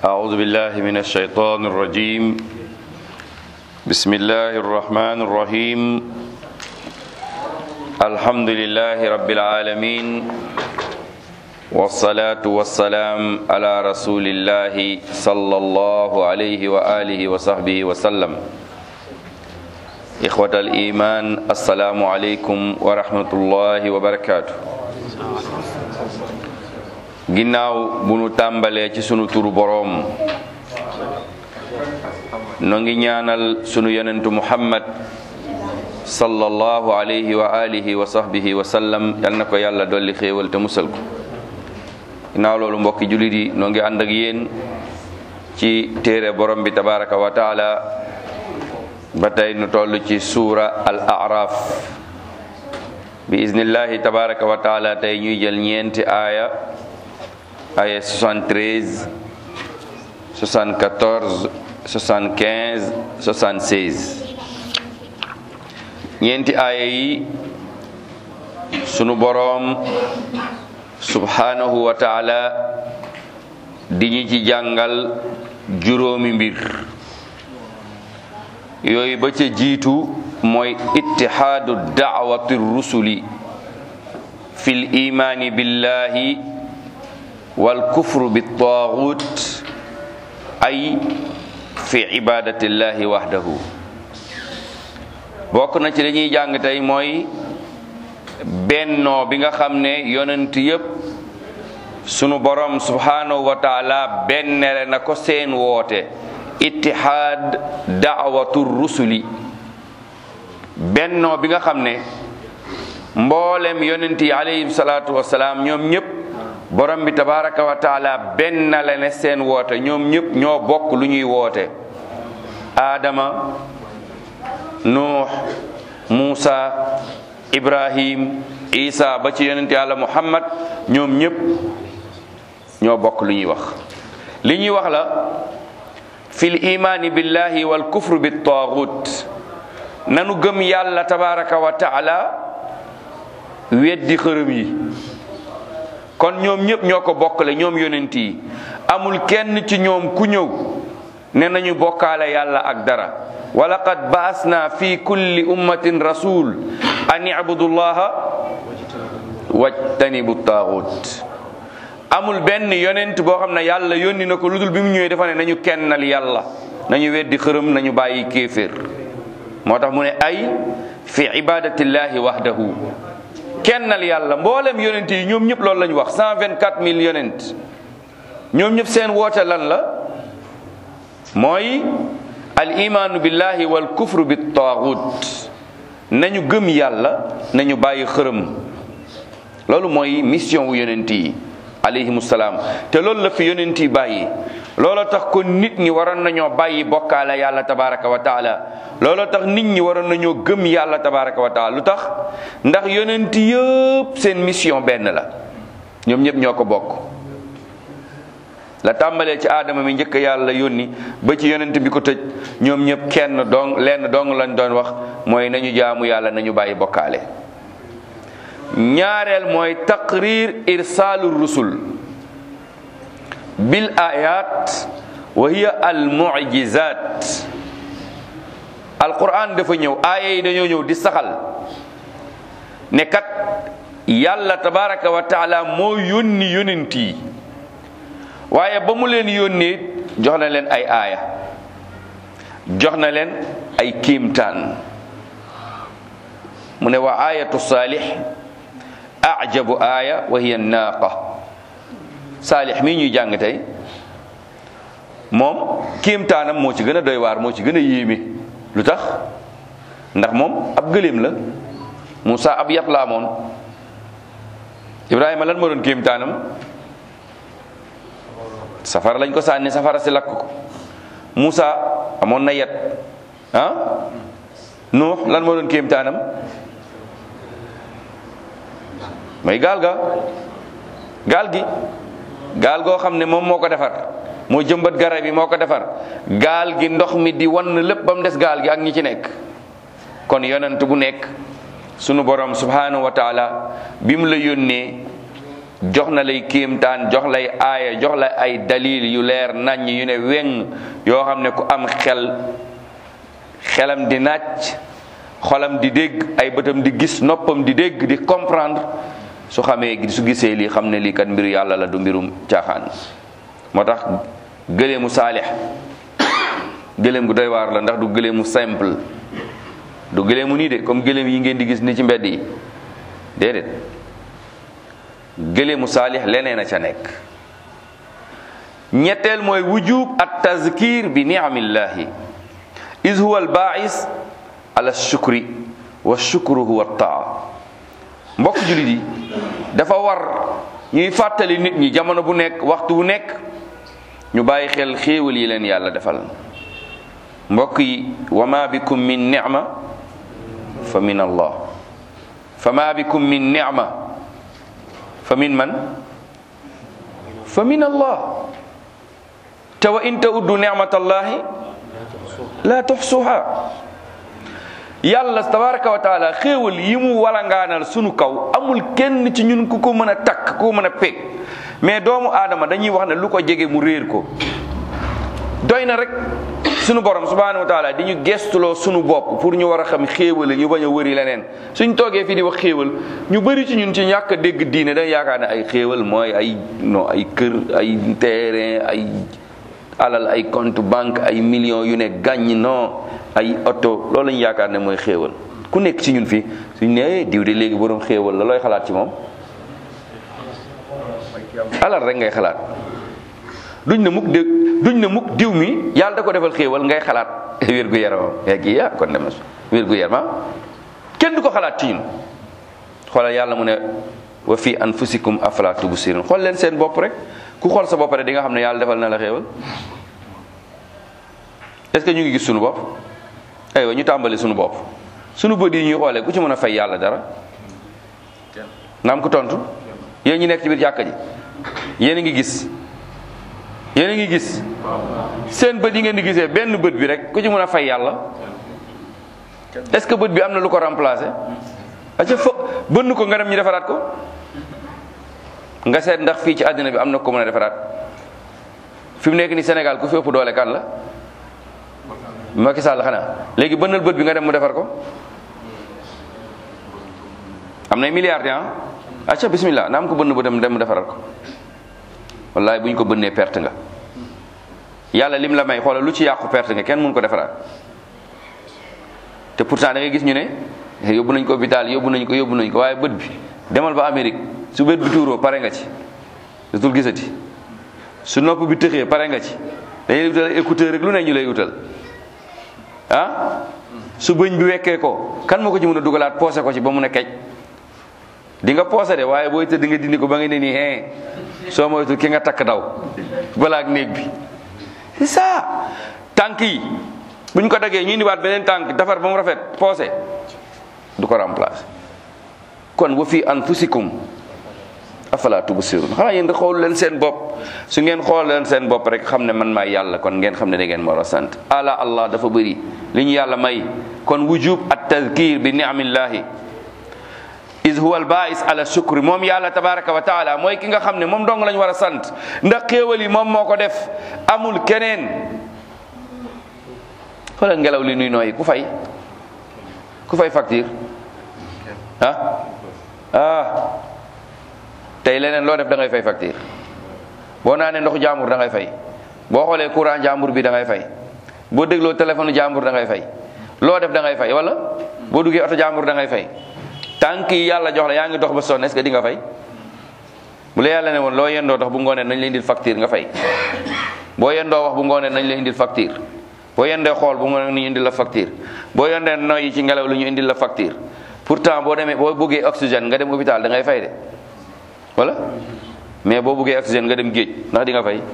أعوذ بالله من الشيطان الرجيم بسم الله الرحمن الرحيم الحمد لله رب العالمين والصلاة والسلام على رسول الله صلى الله عليه وآله وصحبه وسلم إخوة الإيمان السلام عليكم ورحمة الله وبركاته ginnaaw bu nu tàmbalee ci sunu turu boroom no ngi ñaanal sunu yonentu muhammad sallallahu alayhi wa alihi wa sahbihi wa sallam yal na ko yàlla dolli xéewal te musal ko ginnaaw loolu mbokki jullit yi noo ngi ànd ak yéen ci téere borom bi tabaraka wa taala ba tey nu toll ci suura al araf bi iznillahi tabaraka wa taala tey ñuy jël ñeenti aaya aya 73 74 75 76 ñeenti aaya yi sunu boroom subhanahu wa taala di ñu ci jàngal juróomi mbir yooyu ba ca jiitu mooy ittihaadu daawati rusuli fil imaani billahi wal kufru bi taaxut ay fi ibadatillahi wahdahu bokk na ci dañuy jàng tey mooy bennoo bi nga xam ne yonent yépp sunu borom subhanahu wa taala bennere na ko seen woote ittihaad daawatu rusuli bennoo bi nga xam ne mboolem yonent yi alayhim salaatu wasalaam ñoom ñépp borom bi tabaraka wa taala benn la ne seen woote ñoom ñëpp ñoo bokk lu ñuy woote aadama nuux muusa ibrahim isa ba ci yonent yàlla muhammad ñoom ñëpp ñoo bokk lu ñuy wax li ñuy wax la fil imaani billahi wal kufru bi taagut nanu gëm yàlla tabaraka wa taala weddi xërëm yi kon ñoom ñëpp ñoo ko bokkale ñoom yonent yi amul kenn ci ñoom ku ñëw ne nañu bokkaale yàlla ak dara wa laqad baasna fi kulli ummatin rasul an ibudu llaha wajtanibu taaxut amul benn yonent boo xam ne yàlla yónni na ko lu dul bi mu ñëwee dafa ne nañu kennal yàlla nañu weddi xërëm nañu bàyyi kéeféer moo tax mu ne ay fi ibadatillahi wahdahu kennal yàlla mboolem yonent yi ñoom ñëpp loolu la ñu wax 124 000 yonent ñoom ñëpp seen woote lan la mooy al imaanu billahi wal kufru bi taagut nañu gëm yàlla nañu bàyyi xërëm loolu mooy mission wu yonent yi alayhimu salaam te loolu la fi yonent yi bàyyi looloo tax kon nit ñi waroon nañoo bàyyi bokkaale yàlla tabaraka wa taala looloo tax nit ñi waroon nañoo gëm yàlla tabaraka wa taala lu tax ndax yonent yëpp seen mission benn la ñoom ñëpp ñoo ko bokk la tàmbalee ci aadama mi njëkk yàlla yónni ba ci yonent bi ko tëj ñoom ñëpp kenn dong lenn dong lañ doon wax mooy nañu jaamu yàlla nañu bàyyi bokkaale ñaareel mooy taqrir irsaalu rusul bil ayat wa hiya al mu'jizat alquran dafa ñëw aaya yi dañoo ñëw di saxal ne kat yàlla tabaraka wa taala moo yónni yonent yi waaye ba mu leen yónnee jox na leen ay aaya jox na leen ay kiimtaan mu ne wa ayatu saalix ajabu aaya wa hiya naaqa saalix mii ñuy jàng tey moom kiimtaanam moo ci gën a doy waar moo ci gën a yéeme lu tax ndax moom ab gëléem la Moussa ab yat la amoon Ibrahima lan moo doon kiimtaanam safara lañ ko sànni safara si lakk ko Moussa amoon na yet ah Nuux lan moo doon kiimtaanam mooy gaal ga gaal gi gaal goo xam ne moom moo ko defar moo jëmbat garab yi moo ko defar gaal gi ndox mi di wan lépp ba mu des gaal gi ak ñi ci nekk kon yonent bu nekk sunu borom subhanahu wa taala bi mu la yónnee jox na lay kéemtaan jox lay aaya jox la ay dalil yu leer naññ yu ne weng yoo xam ne ku am xel xelam di nàcc xolam di dégg ay bëtam di gis noppam di dégg di comprendre su xamee su gisee lii xam ne lii kat mbiru yàlla la du mbirum caaxaan moo tax gëleemu saalix gëleem gu doy waar la ndax du gëleemu simple du gëleemu nii de comme gëleem yi ngeen di gis ni ci mbedd yi déedéet gëleemu saalix leneen a ca nekk ñetteel mooy wujub at tazkir bi niamillahi is huwa al baais ala shukri wa shukru huwa taa mbokk jullit yi dafa war ñuy fàttali nit ñi jamono bu nekk waxtu bu nekk ñu bàyyi xel xéewal yi leen yàlla defal mbokk yi wa ma bikum min nicma fa min allah fa ma bikum min nicma fa min man fa min allah te wa in tauddu nicmatallahi la tuxsuha yàlla tabaraka wa taala xéewal yi mu walangaanal sunu kaw amul kenn ci ñun ku ko mën a takk ku ko mën a peeg mais doomu aadama dañuy wax ne lu ko jege mu réer ko doy na rek sunu borom subhanahu wa taala di ñu gestuloo sunu bopp pour ñu war a xam xéewal ñu bañ a wëri leneen suñ toogee fii di wax xéewal ñu bëri ci ñun ci ñàkk a dégg diine dañ yaakaar ne ay xéewal mooy ay non ay kër ay terrain ay alal ay compte banque ay millions yu ne gàññ non ay oto loolu lañu yaakaar ne mooy xéewal ku nekk ci ñun fii suñ ne diw de léegi borom xéewal la looy xalaat ci moom alal rek ngay xalaat duñ ne mukk diw duñ ne mukk diw mi yàlla da ko defal xéewal ngay xalaat wér gu yaramam yaa kii yaa kon dem na wér gu yaramam kenn du ko xalaat ci ñun xoolal yàlla mu ne wa fi anfusikum afala tubsirun xool leen seen bopp rek ku xool sa bopp rek di nga xam ne yàlla defal na la xéewal est-ce que ñu ngi gis suñu bopp aywa ñu tàmbali suñu bopp suñu bët yi ñuy xoolee ku ci mën a fay yàlla dara naam ku tontu yéen ñi nekk ci biir jàkka ji yéen a ngi gis yéen a ngi gis seen bët yi ngeen di gisee benn bët bi rek ku ci mën a fay yàlla est-ce que bët bi am na lu ko remplacer aca fo bënn ko nga dem ñu defaraat ko nga seet ndax fii ci àddina bi am na ko mën a defaraat fi mu nekk ni Sénégal ku fi ëpp doole kan la Macky Sall xanaa léegi bënnal bët bi nga dem mu defar ko am nay milliards ah acca bismillah na am ko bënn ba dem dem mu defaral ko wallahi bu ñu ko bënnee perte nga yàlla lim la may xoolal lu ci yàqu perte nga kenn mun ko defaraat te pourtant da ngay gis ñu ne yóbbu nañ ko hôpital yóbbu nañ ko yóbbu nañ ko waaye bët bi demal ba Amérique su bët bi tuuroo pare nga ci dootul gisati su nopp bi tëxee pare nga ci dañuy utal écouteur rek lu ne ñu lay utal ah su bëñ bi wekkee ko kan moo ko ci mën a dugalaat poosé ko ci ba mun a kej di nga poosé de waaye booy tëdd nga dindi ko ba nga ne nii hein soo moytu ki nga takk daw balaa ak néeg bi c'est ça tànk yi buñ ko daggee ñu indiwaat beneen tànk defar ba mu rafet poosé du ko remplacer kon wa fi anfusikum afala tubsirun xanaa yéen xool leen seen bopp su ngeen xool leen seen bopp rek xam ne man maay yàlla kon ngeen xam ne da ngeen war a sant ala allah dafa bëri li ñu yàlla may kon wujub at tadkir bi niamillahi is huwa al baais ala shukri moom yàlla tabaraka wa taala mooy ki nga xam ne moom dong lañ war a sant ndax xéewal yi moom moo ko def amul keneen xoolal ngelaw li nuy nooyi ku fay ku fay facture ah ah tey leneen loo def da ngay fay facture boo naanee ndoxu jàmbur da ngay fay boo xoolee courant jàmbur bi da ngay fay boo dégloo téléphone jàmbur da ngay fay loo def da ngay fay wala boo duggee oto jàmbur da ngay fay tànk yi yàlla jox la yaa ngi dox ba sonn est-ce que di nga fay bu la yàlla ne woon loo yendoo dox bu ngoonee nañ la indil facture nga fay boo yendoo wax bu ngoonee nañ la indil facture boo yendee xool bu ngoonee ñu indil la facture boo yendee noyyi ci ngelaw lu ñu indil la facture pourtant boo demee boo bëggee oxygène nga dem hôpital da ngay fay de wala mais boo bëggee oxygène nga dem géej ndax di nga fay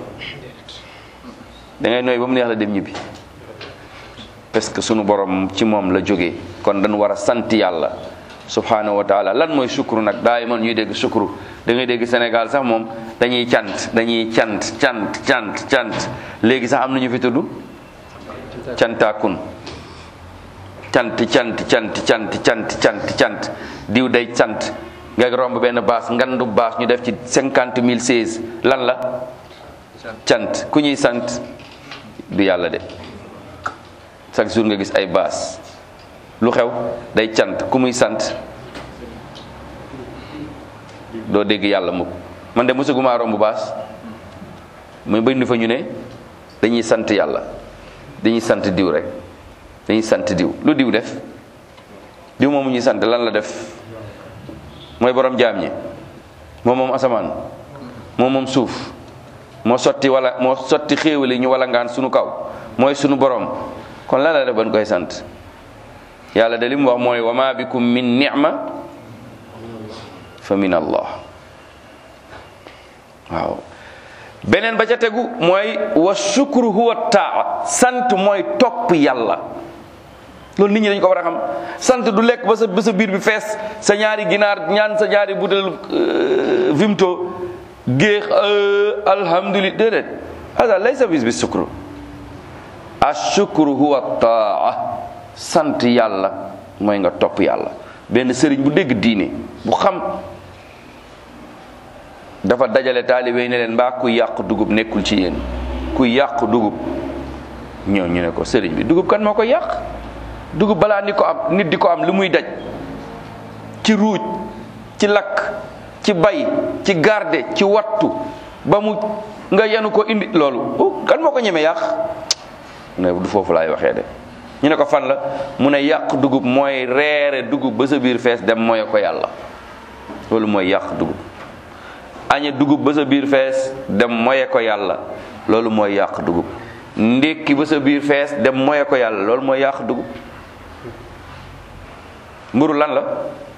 da ngay nooy ba mu neex la dem ñibbi parce que sunu borom ci moom la jógee kon dañu war a sant yàlla subhanahu wa taala lan mooy sukru nag daay man ñuy dégg sukru da ngay dégg Sénégal sax moom dañuy cant dañuy cant cant cant cant léegi sax am na ñu fi tudd cantaakun cant cant cant cant cant cant cant diw day cant nga romb benn baas ngandu baas ñu def ci cinquante mille seize lan la cant ku ñuy sant du yàlla de chaque jour nga gis ay baas lu xew day cant ku muy sant doo dégg yàlla mukk man de mosaguma romb baas muy bëri fa ñu ne dañuy sant yàlla dañuy sant diw rek dañuy sant diw lu diw def diw moomu ñuy sant lan la def mooy borom jaam ñi moom moom asamaan moom moom suuf moo sotti wala moo sotti xéewali ñu wala ngaan sunu kaw mooy sunu borom kon lan la def ban koy sant yàlla de li mu wax mooy wa ma bikum min ni'ma fa min allah waaw beneen ba ca tegu mooy wa shukru huwa taa sant mooy topp yàlla loolu nit ñi dañ ko war a xam sant du lekk ba sa ba sa biir bi fees sa ñaari ginaar ñaan sa ñaari butel vimto géex alhamdulillah déedéet hada laysa bis bi shukru ashukru huwa taa sant yàlla mooy nga topp yàlla benn sëriñ bu dégg diine bu xam dafa dajale taalibe yi ne leen mbaa kuy yàq dugub nekkul ci yéen kuy yàq dugub ñoo ñu ne ko sëriñ bi dugub kan moo ko yàq dugub balaa ni ko am nit di ko am li muy daj ci ruuj ci lakk ci bay ci garde ci wattu ba mu nga yenu ko indi loolu kan moo ko ñeme yàq ne du foofu laay waxee de ñu ne ko fan la mu ne yàq dugub mooy reere dugub ba sa biir fees dem mooy ko yàlla loolu mooy yàq dugub añe dugub ba sa biir fees dem moye ko yàlla loolu mooy yàq dugub ndékki ba sa biir fees dem moye ko yàlla loolu mooy yàq dugub mburu lan la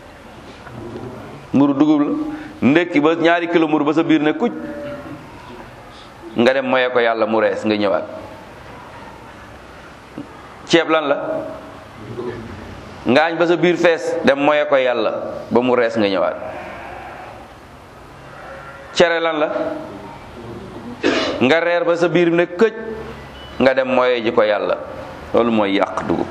mburu dugub la ndékki ba ñaari kilo mburu ba sa biir ne kuc nga dem moye ko yàlla mu rees nga ñëwaat ceeb lan la ngaañ ba sa biir fees dem moye ko yàlla ba mu rees nga ñëwaat cere lan la nga reer ba sa biir ne këj nga dem moye ji ko yàlla loolu mooy yàq dugub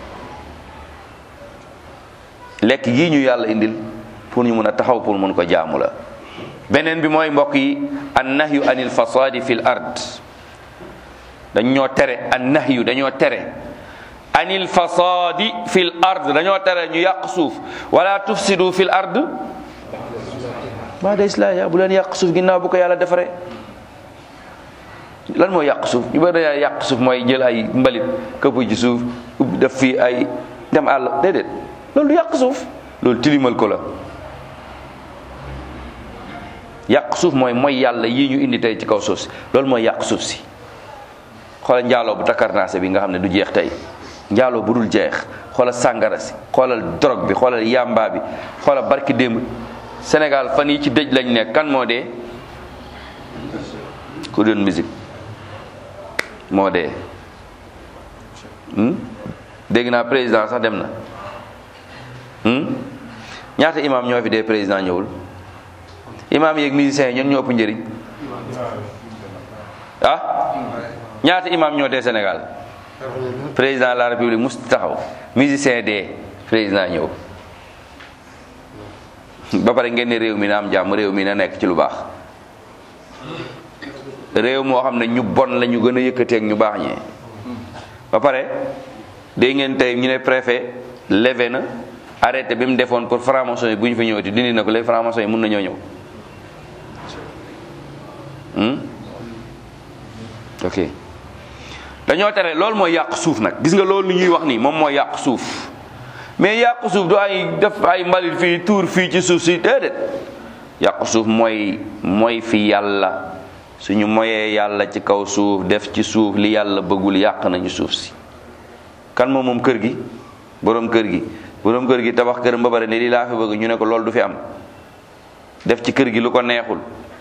lekk gii ñu yàlla indil pour ñu mun a taxaw pour mun ko jaamu la beneen bi mooy mbokk yi an nahyu anil fasadi fil ard dañ ñoo tere an nahyu dañoo tere anil fasadi fil ard dañoo tere ñu yàq suuf wala tufsidu fil ard baada islaahiha bu leen yàq suuf ginnaaw bu ko yàlla defaree lan mooy yàq suuf ñu bëri dañoo yàq suuf mooy jël ay mbalit këpp ci suuf ubbi def fii ay dem àll déedéet loolu yàq suuf loolu tilimal ko la yàq suuf mooy mooy yàlla yii ñu indi tey ci kaw suuf si loolu mooy yàq suuf si xoolal njaaloo bu takkarnaase bi nga xam ne du jeex tey njaaloo bu dul jeex xoolal sàngara si xoolal drogue bi xoolal yamba bi xoolal barki démb Sénégal fan yi ci dëj lañ nekk kan moo dee ku doon musique moo dee dégg naa président sax dem na ñaata imam ñoo fi dee président ñëwul imam yeeg musiciens yi ñun ñoo ëpp njëriñ ah ñaata imam ñoo dee Sénégal président de la république mus taxaw musicien dee président ñëw ba pare ngeen ne réew mi na am jàmm réew mi na nekk ci lu baax réew moo xam ne ñu bon la ñu gën a yëkkateeg ñu baax ñee ba pare dégg ngeen tey ñu ne préfet levé na arrêté bi mu defoon pour franc-maçon yi bu ñu fi ñëwati dindi na ko léegi franc-maçon yi mun na ñoo ñëw ok dañoo tere loolu mooy yàq suuf nag gis nga loolu ñuy wax nii moom mooy yàq suuf mais yàq suuf du ay def ay mbalit fii tuur fii ci suuf si déedéet yàq suuf mooy mooy fi yàlla suñu moyee yàlla ci kaw suuf def ci suuf li yàlla bëggul yàq nañu suuf si kan moom moom kër gi boroom kër gi boroom kër gi tabax këram ba pare ne lii laa fi bëgg ñu ne ko loolu du fi am def ci kër gi lu ko neexul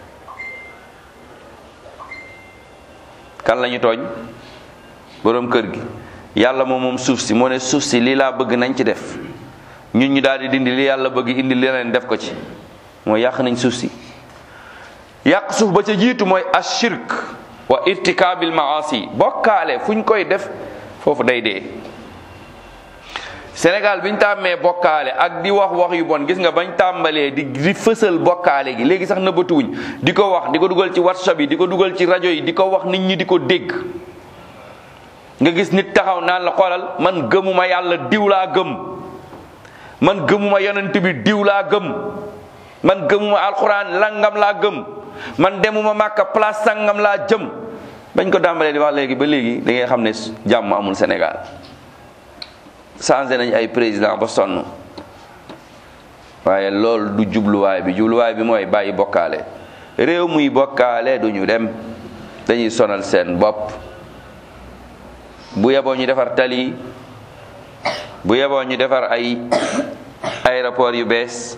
kan lañu tooñ boroom kër gi yàlla moom moom suuf si moo ne suuf si lii laa bëgg nañ ci def ñun ñu daal di dindi li yàlla bëgg indi leneen def ko ci mooy yàq nañ suuf si yàq suuf ba ca jiitu mooy ashirk wa irtikaabil maasi bokkaale fu ñu koy def foofu day dee Sénégal biñ tàmmee bokkaale ak di wax wax yu bon gis nga bañ tàmbalee di di fësal bokkaale gi léegi sax nëbbatuwuñ di ko wax di ko dugal ci whatsapp yi di ko dugal ci rajo yi di ko wax nit ñi di ko dégg nga gis nit taxaw naan la xoolal man gëmuma yàlla diw laa gëm man gëmuma yonent bi diw laa gëm man gëmuma alxuraan langam laa gëm man demuma màkka place sangam laa jëm bañ ko tàmbalee di wax léegi ba léegi da ngay xam ne jàmm amul Sénégal changé nañ ay président ba sonn waaye loolu du jubluwaay bi jubluwaay bi mooy bàyyi bokkaale réew muy bokkaale duñu dem dañuy sonal seen bopp bu yeboo ñu defar tali bu yeboo ñu defar ay aéroport yu bees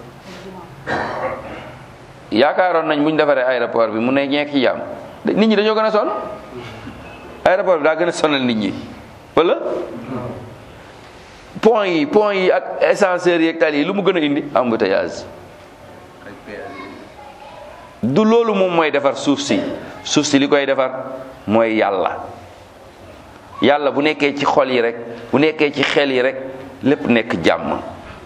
yaakaaroon nañ bu ñu defaree aéroport bi mu ne ñeek ci jàmm nit ñi dañoo gën a sonn aéroport bi daa gën a sonal nit ñi wala pont yi pont yi ak ascenseurs yi ak tali yi lu mu gën a indi embouteillage du loolu moom mooy defar suuf si suuf si li koy defar mooy yàlla yàlla bu nekkee ci xol yi rek bu nekkee ci xel yi rek lépp nekk jàmm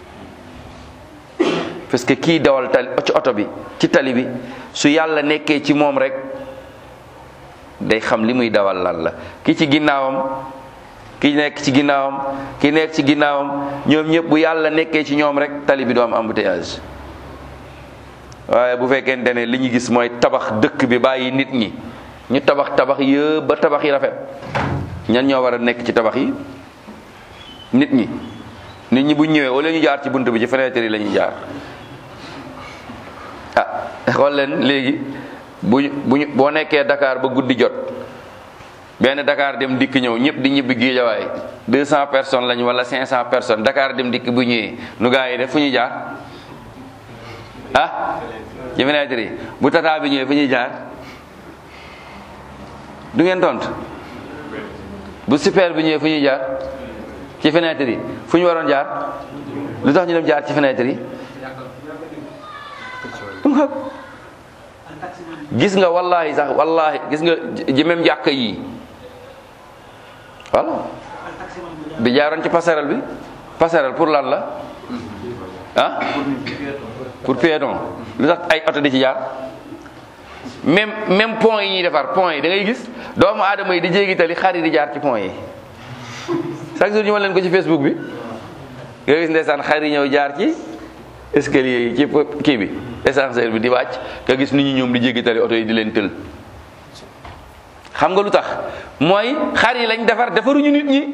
parce que kii dawal tali ci oto bi ci tali bi su yàlla nekkee ci moom rek day xam li muy dawal lan la ki ci ginnaawam ki nekk ci ginnaawam ki nekk ci ginnaawam ñoom ñëpp bu yàlla nekkee ci ñoom rek tali bi du am embouteillage waaye bu fekkente ne li ñu gis mooy tabax dëkk bi bàyyi nit ñi ñu tabax tabax yëpp ba tabax yi rafet ñan ñoo war a nekk ci tabax yi nit ñi nit ñi bu ñëwee wala ñu jaar ci bunt bi ci fenêtre yi la ñuy jaar ah xool leen léegi bu bu boo nekkee Dakar ba guddi jot benn Dakar dem dikk ñëw ñëpp di ñibbi Géejawaay 200 personnes lañu wala 500 personnes Dakar dem dikk bu ñëwee nu gaa yi def fu ñuy jaar ah ci fenêtre yi bu tata bi ñëwee fu ñuy jaar du ngeen tont bu super bi ñëwee fu ñuy jaar ci fenêtre yi fu ñu waroon jaar lu tax ñu dem jaar ci fenêtre yi gis nga wallahi sax wallahi gis nga ji même jàkk yi voilà bi jaaroon ci passerelle bi passerelle pour lan la ah pour piéton lu tax ay oto di ci jaar même même pont yi ñuy defar pont yi da ngay gis doomu aadama yi di jéggi tali xar yi di jaar ci pont yi chaque jour ñu ma leen ko ci Facebook bi nga gis ndeysaan xar yi ñëw jaar ci escalier yi ci kii bi ascenseur bi di wàcc nga gis nit ñi ñoom di jéggi tali oto yi di leen tël xam nga lu tax mooy xar yi lañ defar defaruñu nit ñi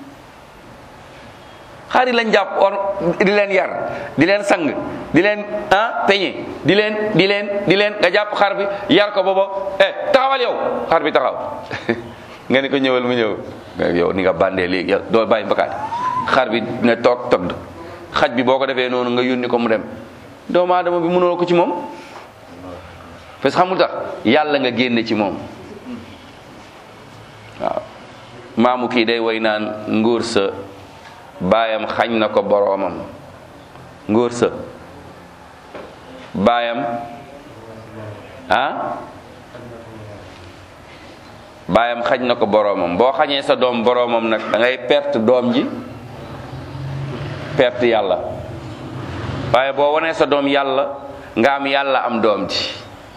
xar yi lañ jàpp or di leen yar di leen sang di leen ah peñe di leen di leen di leen nga jàpp xar bi yar ko booba eh taxawal yow xar bi taxaw nga ni ko ñëwal mu ñëw yow ni nga bandee léegi yow doo bàyyi mbakaati xar bi ne toog togg xaj bi boo ko defee noonu nga yónni ko mu dem doomu aadama bi mënoo ko ci moom parce que xamul tax yàlla nga génne ci moom waaw maamu kii day woy naan ngóor sa baayam xañ na ko boroomam ngóor sa baayam ah baayam xañ na ko boroomam boo xañee sa doom boroomam nag da ngay perte doom ji perte yàlla waaye boo wanee sa doom yàlla nga am yàlla am doom ji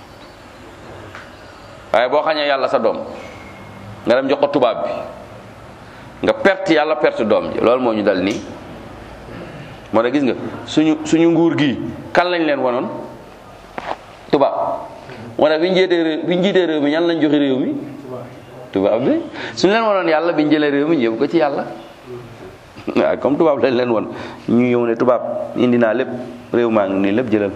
waaye boo xañee yàlla sa doom nga dem jox ko tubaab bi nga perte yàlla perte doom ji loolu moo ñu dal nii moo tax gis nga suñu suñu nguur gi kan lañ leen wanoon tubaab moo tax bi ñu jiitee réew bi ñu jiitee réew mi ñan lañ joxe réew mi tubaab bi suñu leen wanoon yàlla bi ñu jëlee réew mi yóbbu ko ci yàlla waaw comme tubaab lañ leen won ñu ñëw ne tubaab indi naa lépp réew maa ngi nii lépp jëlal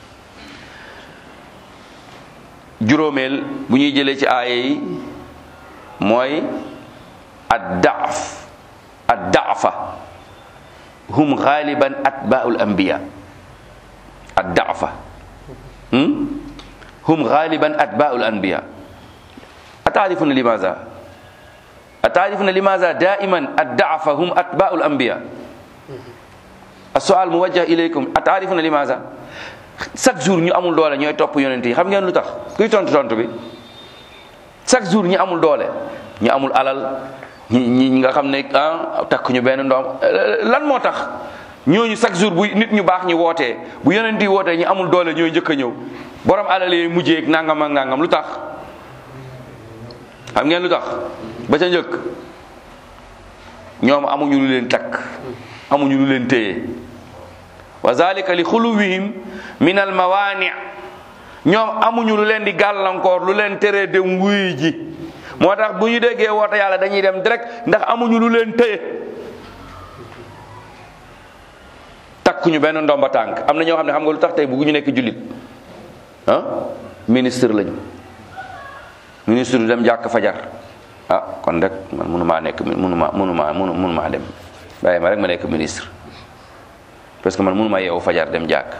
juróomeel bu ñuy jëlee ci aaya yi mooy ad daaf ad daafa hum xaaliban atbaul anbiya ad daafa hum xaaliban atbaul anbiya ataarifuna limaza ataarifuna limaza daiman ad daafa hum atbaul anbiya السؤال موجه إليكم أتعرفون لماذا chaque jour ñu amul doole ñooy topp yonent yi xam ngeen lu tax kuy tontu tontu bi chaque jour ñi amul doole ñu amul alal ñi ñi nga xam ne ah takk ñu benn ndoom lan moo tax ñooñu chaque jour bu nit ñu baax ñi wootee bu yonent yi wootee ñu amul doole ñooy njëkk a ñëw borom alal yi mujjee ak nangam ak nangam lu tax xam ngeen lu tax ba ca njëkk ñoom amuñu lu leen takk amuñu lu leen téye wa zalika li xuluwihim min al mawaani ñoom amuñu lu leen di gàllankoor lu leen teree dem wuy ji moo tax bu ñu déggee woote yàlla dañuy dem direct ndax amuñu lu leen téye takkuñu benn ndomba tànk am na ñoo xam ne xam nga lu tax tey bu ñu nekk jullit ah ministre lañu ministre du dem jàkk fajar ah kon rek man mënumaa nekk mënumaa mënumaa mënu mënumaa dem bàyyi ma rek ma nekk ministre parce que man mënumaa yeewu fajar dem jàkk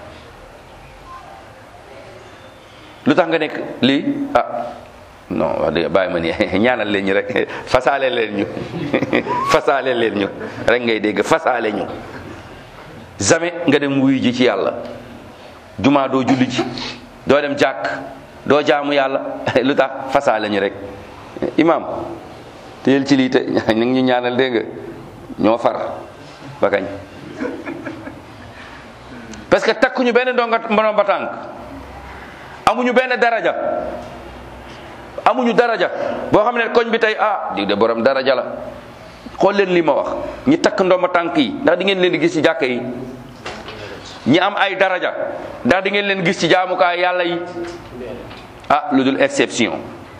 lu tax nga nekk lii ah non wax dëgg bàyyi ma ni ñaanal leen ñu rek fasaale leen ñu fasaale leen ñu rek ngay dégg fasaale ñu jamais nga dem wuyu ji ci yàlla jumaa doo julli ji doo dem jàkk doo jaamu yàlla lu tax fasaale ñu rek imam téyel ci lii te ñu ngi ñu ñaanal dégg nga ñoo far ba kañ parce que takkuñu benn ndonga ndomba tànk amuñu benn daraja amuñu daraja boo xam ne koñ bi tey ah di de borom daraja la xool leen li ma wax ñi takk ndomba tànk yi ndax di ngeen leen di gis ci jàkka yi ñi am ay daraja ndax di ngeen leen gis ci jaamukaay yàlla yi ah lu dul exception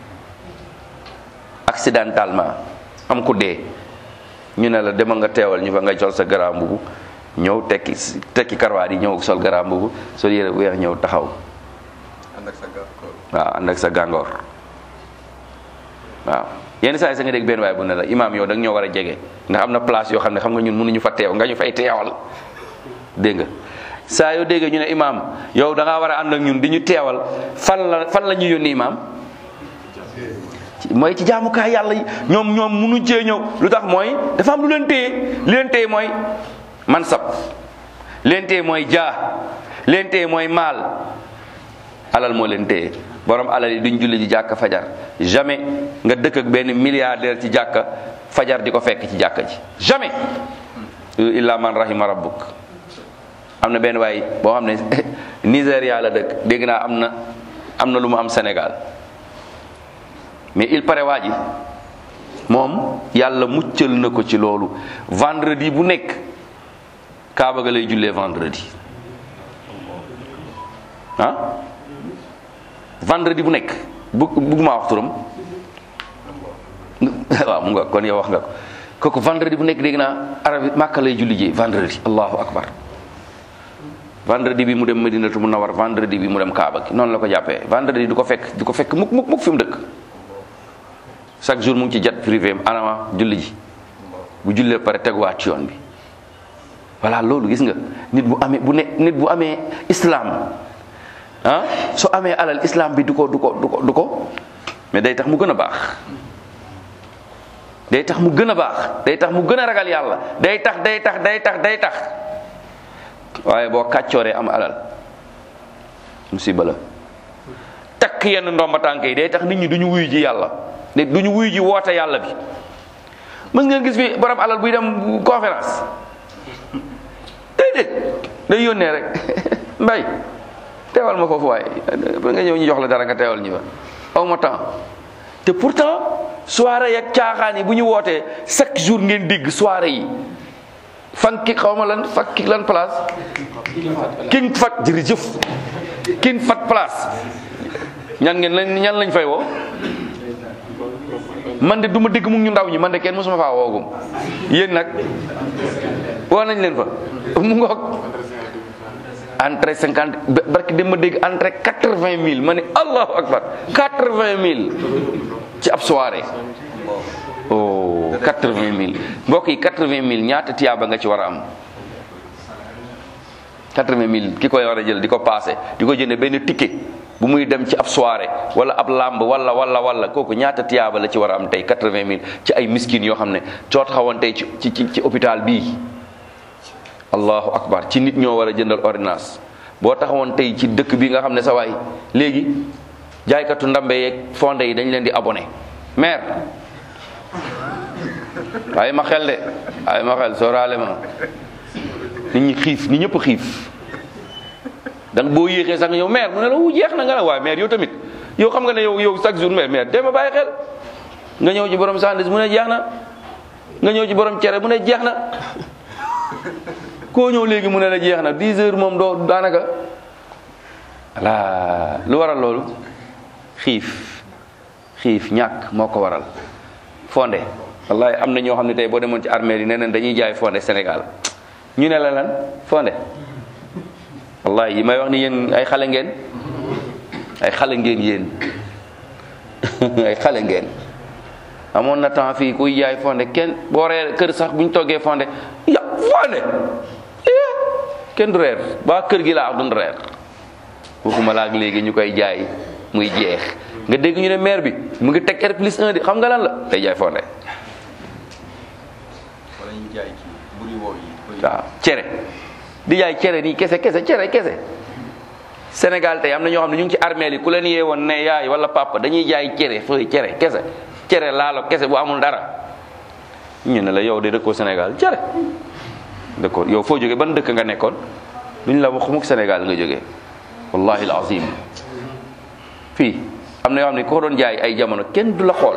accidentellement am ku dee ñu ne la demal nga teewal ñu fa nga sol sa garaam mbubu ñëw tekki tekki karwaat yi ñëw sol garaam mbubu sol yére bu weex ñëw taxaw waaw ànd ak sa gàngoor waaw yenn saa yi sa nga dégg benn waay bu ne la imaam yow da nga ñoo war a jege ndax am na place yoo xam ne xam nga ñun mënuñu fa teew nga ñu fay teewal dégg nga saa yoo déggee ñu ne imaam yow da ngaa war a ànd ak ñun di ñu teewal fan la fan la ñu yónni imaam mooy ci jaamukaay yàlla yi ñoom ñoom mënuñ cee ñëw lu tax mooy dafa am lu leen téye li leen téye mooy mansab leen téye mooy jaa leen téye mooy maal alal moo leen téye borom alal yi duñ julli ji jàkka fajar jamais nga dëkk ak benn milliardaire ci jàkka fajar di ko fekk ci jàkka ji jamais illa man rahima rabbuk am na benn waay boo xam ne Nigéria la dëkk dégg naa am na am na lu mu am Sénégal mais il paraît waa ji moom yàlla muccal na ko ci loolu vendredi bu nekk Kaaba ga lay jullee vendredi ah vendredi bu nekk bu bugguma wax turam waaw mu nga kon yow wax nga ko kooku vendredi bu nekk dégg naa arabi Màkka lay julli ji vendredi allahu akbar vendredi bi mu dem Madinatu Munawwar vendredi bi mu dem Kaaba gi noonu la ko jàppee vendredi du ko fekk du ko fekk mukk mukk mukk fi mu dëkk chaque jour mu ngi ci jet privé am anama julli ji bu jullee pare teguwaat ci yoon bi voilà loolu gis nga nit bu amee bu ne nit bu amee islam ah soo amee alal islam bi du ko du ko du ko du ko mais day tax mu gën a baax day tax mu gën a baax day tax mu gën a ragal yàlla day tax day tax day tax day tax waaye boo kàccooree am alal musiba la takk yenn ndomba tànk yi day tax nit ñi duñu wuyu ji yàlla nit duñu wuyu ji woote yàlla bi mës ngeen gis fi borom alal buy dem conférence déedéet day yónnee rek mbay teewal ma foofu waaye ba nga ñëw ñu jox la dara nga teewal ñu fa aw ma temps te pourtant soirée yak caaxaan yi bu ñu wootee chaque jour ngeen dégg soirée yi fanki xaw ma lan fakki lan place king fat jërëjëf king fat place ñan ngeen lañ ñan lañ fay woo man de du ma dégg mu ñu ndaw ñi man de kenn mosuma faa woogum yéen nag woo nañ leen fa mu ngoog entrée cinquante barki dem ma dégg entrée quatre vingt mille ma ne allahu akbar quatre vingt mille ci ab soirée oh quatre vingt mille mbokk yi quatre vingt mille ñaata tiyaaba nga ci war a am quatre vingt mille ki koy war a jël di ko passé di ko jënde benn ticket bu muy dem ci ab soirée wala ab làmb wala wala wala kooku ñaata tiyaaba la ci war a am tey quatre vingt mille ci ay miskin yoo xam ne coo taxawoon tey ci ci ci hôpital bii allahu akbar ci nit ñoo war a jëndal ordonnance boo taxawoon tey ci dëkk bi nga xam ne sa waay léegi jaaykatu ndambe yeeg fonde yi dañ leen di abonné maire waaye ma xel de waaye ma xel sooraale ma nit ñi xiif nit ñëpp xiif donc boo yéexee sax nga ñëw maire mu ne la wu jeex na nga ne waaye maire yow tamit yow xam nga ne yow yow chaque jour maire maire dee ma bàyyi xel nga ñëw ci borom sandis mu ne jeex na nga ñëw ci borom cere mu ne jeex na koo ñëw léegi mu ne la jeex na 10 heures moom doo daanaka voilà lu waral loolu xiif xiif ñàkk moo ko waral fonde wallahi am na ñoo xam ne tey boo demoon ci armée yi nee nañ dañuy jaay fonde Sénégal ñu ne la lan fonde wallahi yi may wax ni yéen ay xale ngeen ay xale ngeen yéen ay xale ngeen amoon na temps fii kuy jaay fonde kenn boo reer kër sax bu ñu toggee fonde ya fonde eh kenn du reer ba kër gi laa wax duñ reer waxuma la ak léegi ñu koy jaay muy jeex nga dégg ñu ne maire bi mu ngi teg R plus 1 di xam nga lan la day jaay fonde wala ñu jaay ci buri woo yi. waaw cere di jaay cere nii kese kese cere kese Sénégal tey am na ñoo xam ne ñu ngi ci armeel yi ku leen yee woon ne yaay wala papa dañuy jaay cere fooy cere kese cere laalo kese bu amul dara ñu ne la yow de dëkkoo Sénégal cere dëkkoo yow foo jógee ban dëkk nga nekkoon duñ la wax mukk Sénégal nga jógee wallahi alazim fii am na yoo xam ne ko doon jaay ay jamono kenn du la xool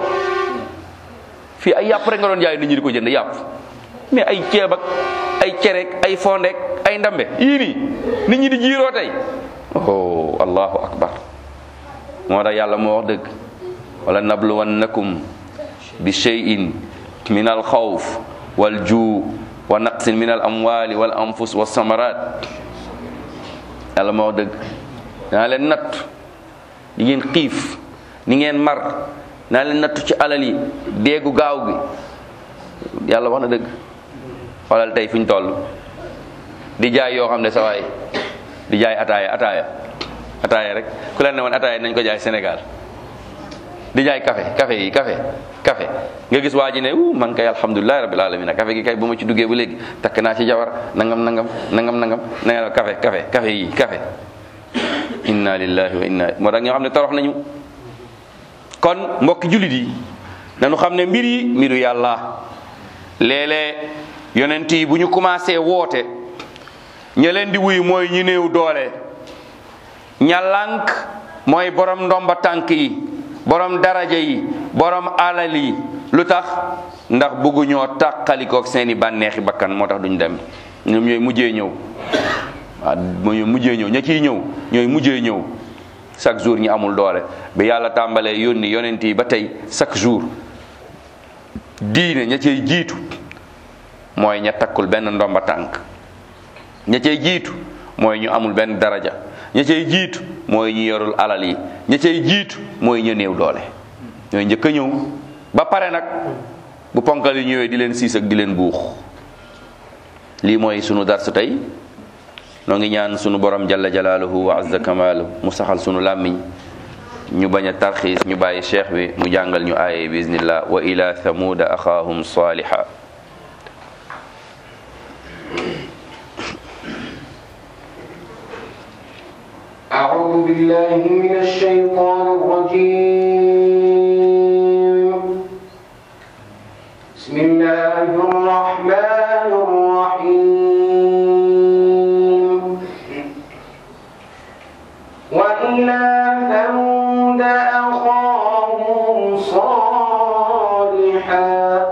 fii ay yàpp rek nga doon jaay nit ñi di ko jënd yàpp mais ay ceeb ak ay cereek ay fondeek ay ndambe yii nii nit ñi di jiiroo tey oh allahu akbar moo tax yàlla moo wax dëgg wala nabluwannakum bi shay'in min al xawf wal juu wa naqsin min al amwali wal anfus wa samarat yàlla moo wax dëgg naa leen natt di ngeen xiif ni ngeen mar naa leen nattu ci alal yi déegu gaaw gi yàlla wax na dëgg xoolal tey fi ñu toll di jaay yoo xam ne sa waay di jaay ataaya ataaya ataaya rek ku leen ne woon ataaya nañ ko jaay Sénégal di jaay café café yi café café nga gis waa ji ne uh man kay alhamdulilahi rabbil alamin café gi kay bu ma ci duggee ba léegi takk naa ci jabar nangam nangam nangam nangam nangam café café café yi café inna lillahi wa inna moo tax ñoo xam ne torox nañu kon mbokki jullit yi nañu xam ne mbir yi mbiru yàlla léeg-léeg yonent yi bu ñu commencé woote ña leen di wuy mooy ñu néew doole ña lànk mooy borom ndomba tànk yi borom daraja yi borom alal yi lu tax ndax bëgguñoo tàqalikook seeni bànneexi bakkan moo tax duñ dem ñoom ñooy mujjee ñëw waaw mooy mujjee ñëw ña ciy ñëw ñooy mujjee ñëw chaque jour ñi amul doole bi yàlla tàmbalee yónni yonent yi ba tey chaque jour diine ña cay jiitu mooy ña takkul benn ndomba tànk ña cay jiitu mooy ñu amul benn daraja ña cay jiitu mooy ñu yorul alal yi ña cay jiitu mooy ñu néew doole ñooy njëkk a ñëw ba pare nag bu ponkal yi ñëwee di leen siis ak di leen buux lii mooy sunu darsu tey noo ngi ñaan sunu borom jalla jalaaluhu wa azza kamaalu mu saxal sunu làmmiñ ñu bañ a tarxiis ñu bàyyi cheikh bi mu jàngal ñu aaye bisnillah wa ila thamuda axaahum saliha أعوذ بالله من الشيطان الرجيم بسم الله الرحمن الرحيم وإلى ثمود أخاهم صالحا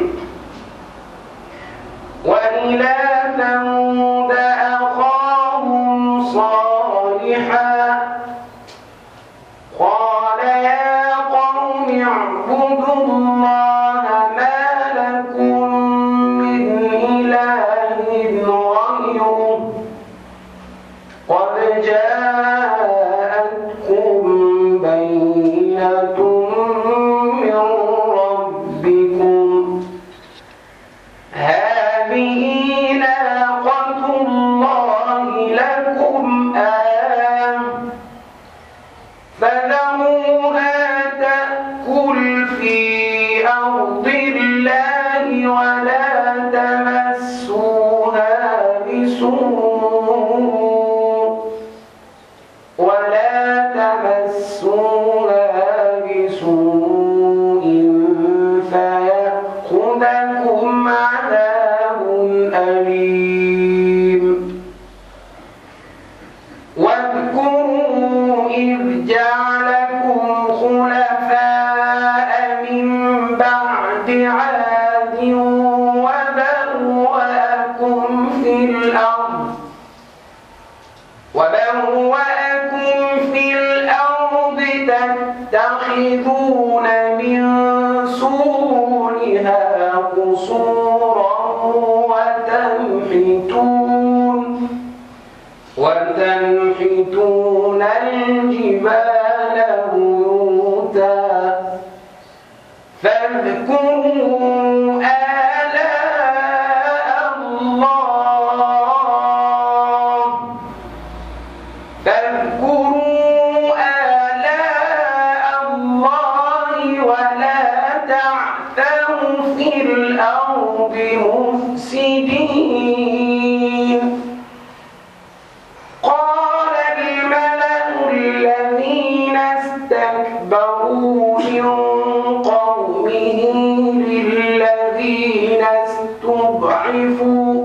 وإلى ثمود أخاهم صالحا قال يا قوم اعبدوا الله ما لكم من إله غيره قد جاءتكم بينة من ربكم هذه ناقة الله لكم آية فذروها تأكل في أرض الله ولا تمسوها بسوء ولا تمسوها بسوء فيأخذكم عذاب أليم واذكروا إذ جعلكم خلفاء من بعد عاد وبوأكم في الأرض وبوأكم في الأرض تتخذون من سهولها قصورا وتنحتون وتنحتون الجبال بيوتا فاذكروا آلاء الله فاذكروا آلاء الله ولا تعثوا في الأرض مفسدين قال الملأ الذين استكبروا من قومه للذين استضعفوا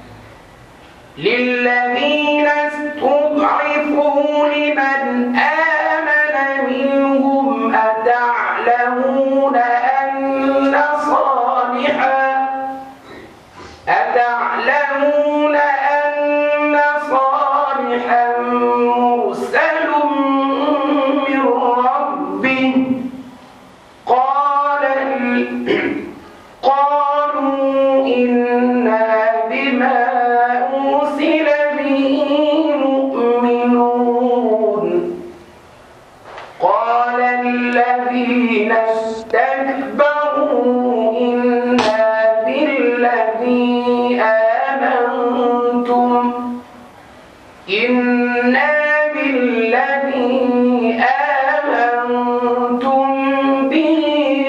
للذين استضعفوا لمن آمن منهم أتعلمون أن صالحا أتعلمون أن صالحا مرسل من ربه قال قالوا إنا بما أرسل به مؤمنون قال الذين استكبروا إنا بالذي آمنتم إنا بالذي آمنتم به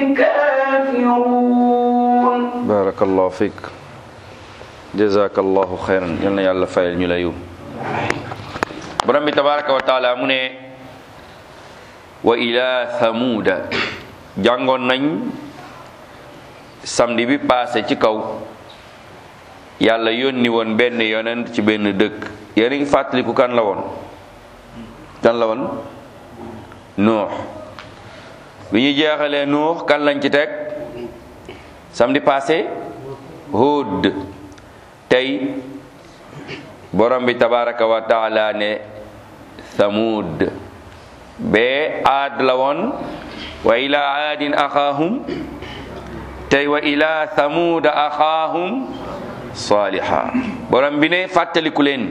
كافرون barakallahu fiik jazakallahu xayran yal na yàlla fayal ñu la yiw borom bi tabaraka wa taala mu ne wa ila thamuuda jàngoon nañ samedi bi passé ci kaw yàlla yónni woon benn yonent ci benn dëkk yéen a ngi fàttaliku kan la woon kan la woon nuux bi ñu jeexalee nuux kan lañ ci teg samedi passé Hud tey borom bi tabaraka wa taala ne Thamud bee aad la woon wa ila aadin axaahum tey wa ila Thamuda axaahum saliha borom bi ne fàttaliku leen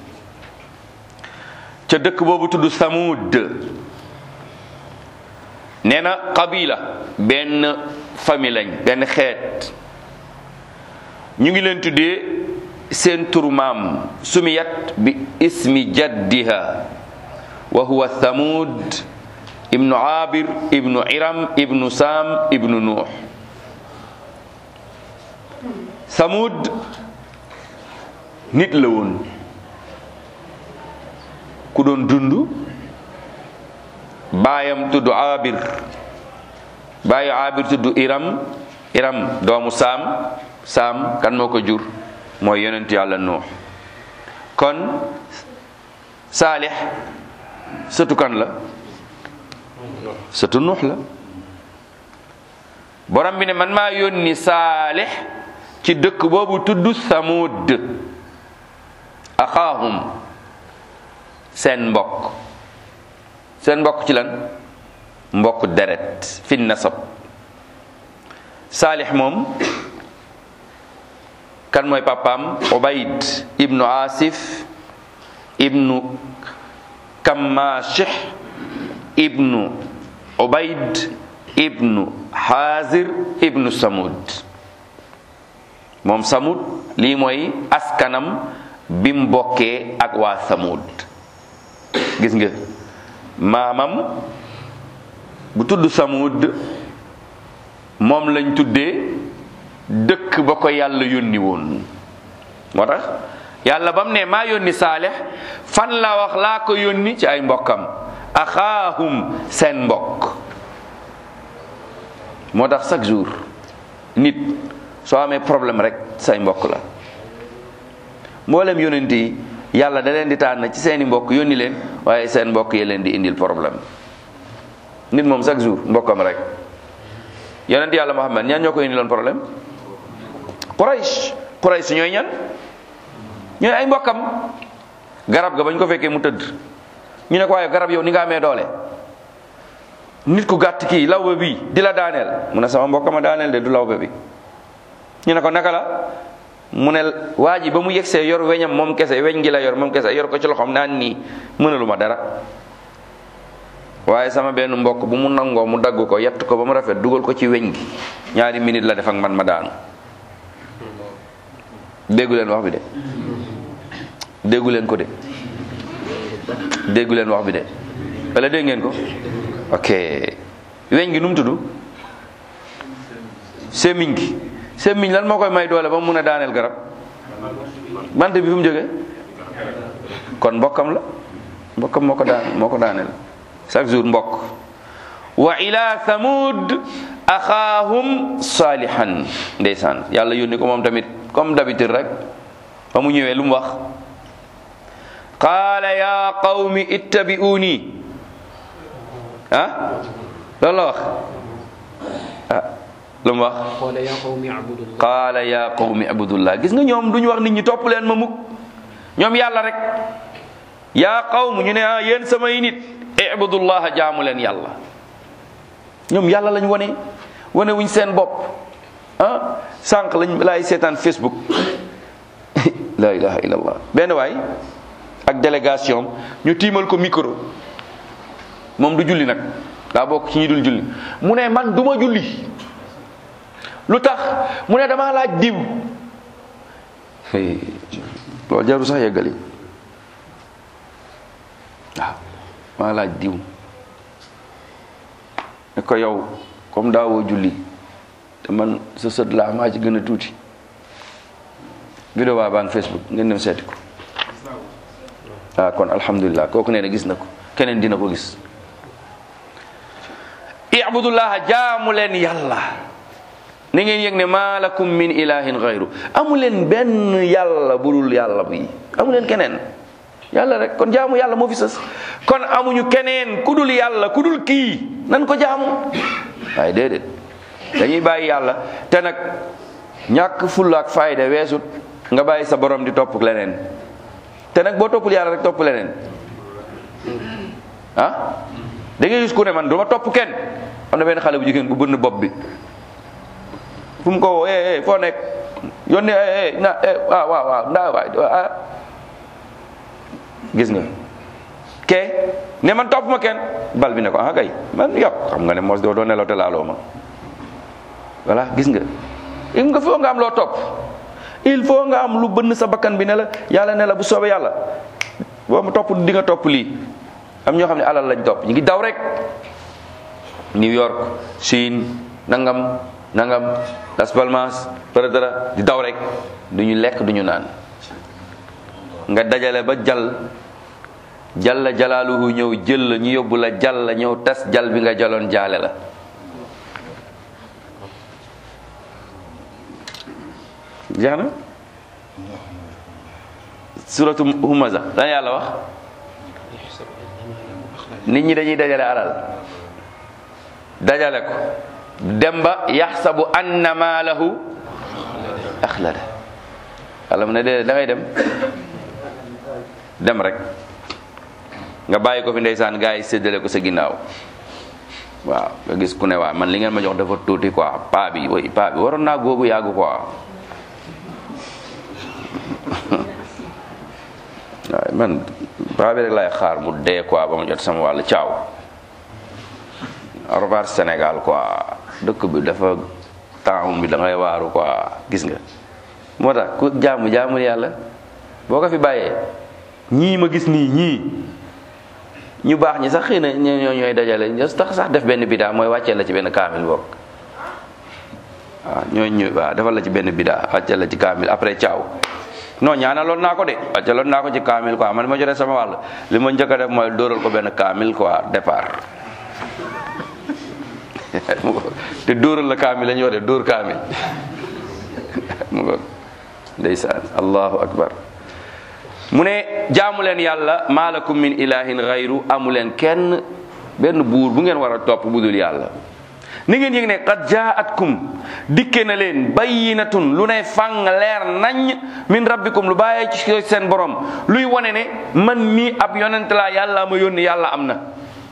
ca dëkk boobu tudd Thamud nee na qabila benn famille lañ benn xeet ñu ngi leen tuddee seen turu maam sumiyat bi ismi jaddiha wa huwa thamud ibnu abir ibnu iram ibnu sam ibnu nuux thamud nit la woon ku doon dund baayam tudd abir baayu abir tudd iram iram doomu saam saam kan moo ko jur mooy yonent yàlla nuux kon saalix sëtu kan la sëtu nuux la borom bi ne man maa yónni saalix ci dëkk boobu tudd samud axaahum seen mbokk seen mbokk ci lan mbokk deret fi nasab saalix moom kan mooy papaam ubayd ibnu asif ibnu kammashih ibnu ubayd ibnu hazir ibnu samud moom samud lii mooy askanam bi mu bokkee ak waa samud gis nga maamam bu tudd samud moom lañ tuddee dëkk ba ko yàlla yónni woon moo tax yàlla ba mu ne maa yónni saalex fan la wax laa ko yónni ci ay mbokkam axaahum seen mbokk moo tax chaque jour nit soo amee problème rek say mbokk la mboolem yonent yi yàlla da leen di tànn ci seeni mbokk yónni leen waaye seen mbokk yi leen di indil problème nit moom chaque jour mbokkam rek yonent yàlla Muhammad ñaan ñoo ko indiloon problème Quraysh Quraysh ñooy ñan ñooy ay mbokkam garab ga bañ ko fekkee mu tëdd ñu ne ko waaye garab yow ni nga amee doole nit ku gàtt kii lawbe bi di la daaneel mu ne sama mbokkama daaneel de du lawbe bi ñu ne ko naka la mu ne waa ji ba mu yegsee yor weñam moom kese weñ gi la yor moom kese yor ko ci loxoom naan nii mënalu ma dara waaye sama benn mbokk bu mu nangoo mu dagg ko yett ko ba mu rafet dugal ko ci weñ gi ñaari minute la def ak man ma daanu déggu leen wax bi de déggu leen ko de déggu leen wax bi de wala dégg ngeen ko ok weñ gi nu mu tudd semiñ gi semiñ lan moo koy may doole ba mu mun a daaneel garab bant bi fu mu jógee kon mbokkam la mbokkam moo ko daan moo ko daaneel chaque jour mbokk wa ila thamud axaahum salihan ndeysaan yàlla yónni ko moom tamit comme d'habitude rek ba mu ñëwee lu mu wax qaala ya qawmi ittabi'uni ah loolu la wax ah lu mu wax قال يا قوم اعبدوا الله qaala ya qawmi abudullah gis nga ñoom duñu wax nit ñi topp leen ma mukk ñoom yàlla rek yaa qawm ñu ne ah yéen samay nit ibudullaha jaamu leen yàlla ñoom yàlla lañ wane wane wuñ seen bopp ah sànq lañ laay seetaan facebook la ilaha illallah benn waay ak délégation ñu tiimal ko micro moom du julli nag daa bokk ci ñi dul julli mu ne man duma julli lu tax mu ne dama laaj diw loolu jaru sax yeggali waaw maa laaj diw ne ko yow comme daawoo julli te man sa sët laa maa ci gën a tuuti vidéo baa baa ngi facebook ngeen dem seeti ko ah kon alhamdulilah kooku nee na gis na ko keneen dina ko gis ibudullaha jaamu leen yàlla na ngeen yëg ne maa lakum min ilahin gayru amu leen benn yàlla budul yàlla bi amu leen keneen yàlla rek kon jaamu yàlla moo fi sës kon amuñu keneen ku dul yàlla ku dul kii nan ko jaamu waaye déedéet dañuy bàyyi yàlla te nag ñàkk fulla ak fayda weesut nga bàyyi sa borom di topp leneen te nag boo toppul yàlla rek topp leneen ah da ngay gis ku ne man du ma topp kenn am na benn xale bu jigéen bu bënn bopp bi fu mu ko woo eh eh foo nekk yónni eh eh na eh waaw waaw waaw ndaa waay ah gis nga ke ne man topp ma kenn bal bi ne ko ah kay man yow xam nga ne mos doo doo nelaw te laaloo ma voilà gis nga il nga foo nga am loo topp il faut nga am lu bënn sa bakkan bi ne la yàlla ne la bu soobee yàlla boo ma topp di nga topp lii am ñoo xam ne alal lañ topp ñu ngi daw rek New York Chine nangam nangam Las Palmas dara di daw rek duñu lekk duñu naan nga dajale ba jal jalla jalaaluhu ñëw jël la ñu yóbbu la jal la ñëw tas jal bi nga jaloon jaale la jeex na suratu humaza lan yàlla wax nit ñi dañuy dajale alal dajale ko dem ba yaxsabu anna maalahu axlada yàlla mu ne déedéet da ngay dem dem rek nga bàyyi ko fi ndeysaan gars yi séddale ko sa ginnaaw waaw nga gis ku ne waa man li ngeen ma jox dafa tuuti quoi paa bi woy paa bi waroon naa góobu yàggu quoi waaw man paa bi rek lay xaar mu dee quoi ba ma jot sama wàllu caaw au revoir Sénégal quoi dëkk bi dafa temps bi da ngay waaru quoi gis nga moo tax ku jaamu jaamul yàlla boo ko fi bàyyee ñii ma gis nii ñii ñu baax ñi sax xëy na ñoo ñooy dajale ñoo tax sax def benn bidaa mooy wàccee la ci benn kaamil bokk waaw ñooñu waaw defal la ci benn bidaa wàccee la ci kaamil après caaw non ñaanaloon naa ko de wàcceeloon naa ko ci kaamil quoi man ma jotee sama wàll li ma njëkk a def mooy dóoral ko benn kaamil quoi départ te dóoral la kaamil la ñu wax de dóor kaamil mu ngoog ndeysaan allahu akbar mu ne jaamu leen yàlla maalakum min ilahin gayru amu leen kenn benn buur bu ngeen war a topp bu dul yàlla ni ngeen yëg ne qad jaatkum dikke na leen bayyinatun lu ne fang leer nañ min rabbikum lu bàyyee ci seen borom luy wane ne man mii ab yonent laa yàlla ma yónni yàlla am na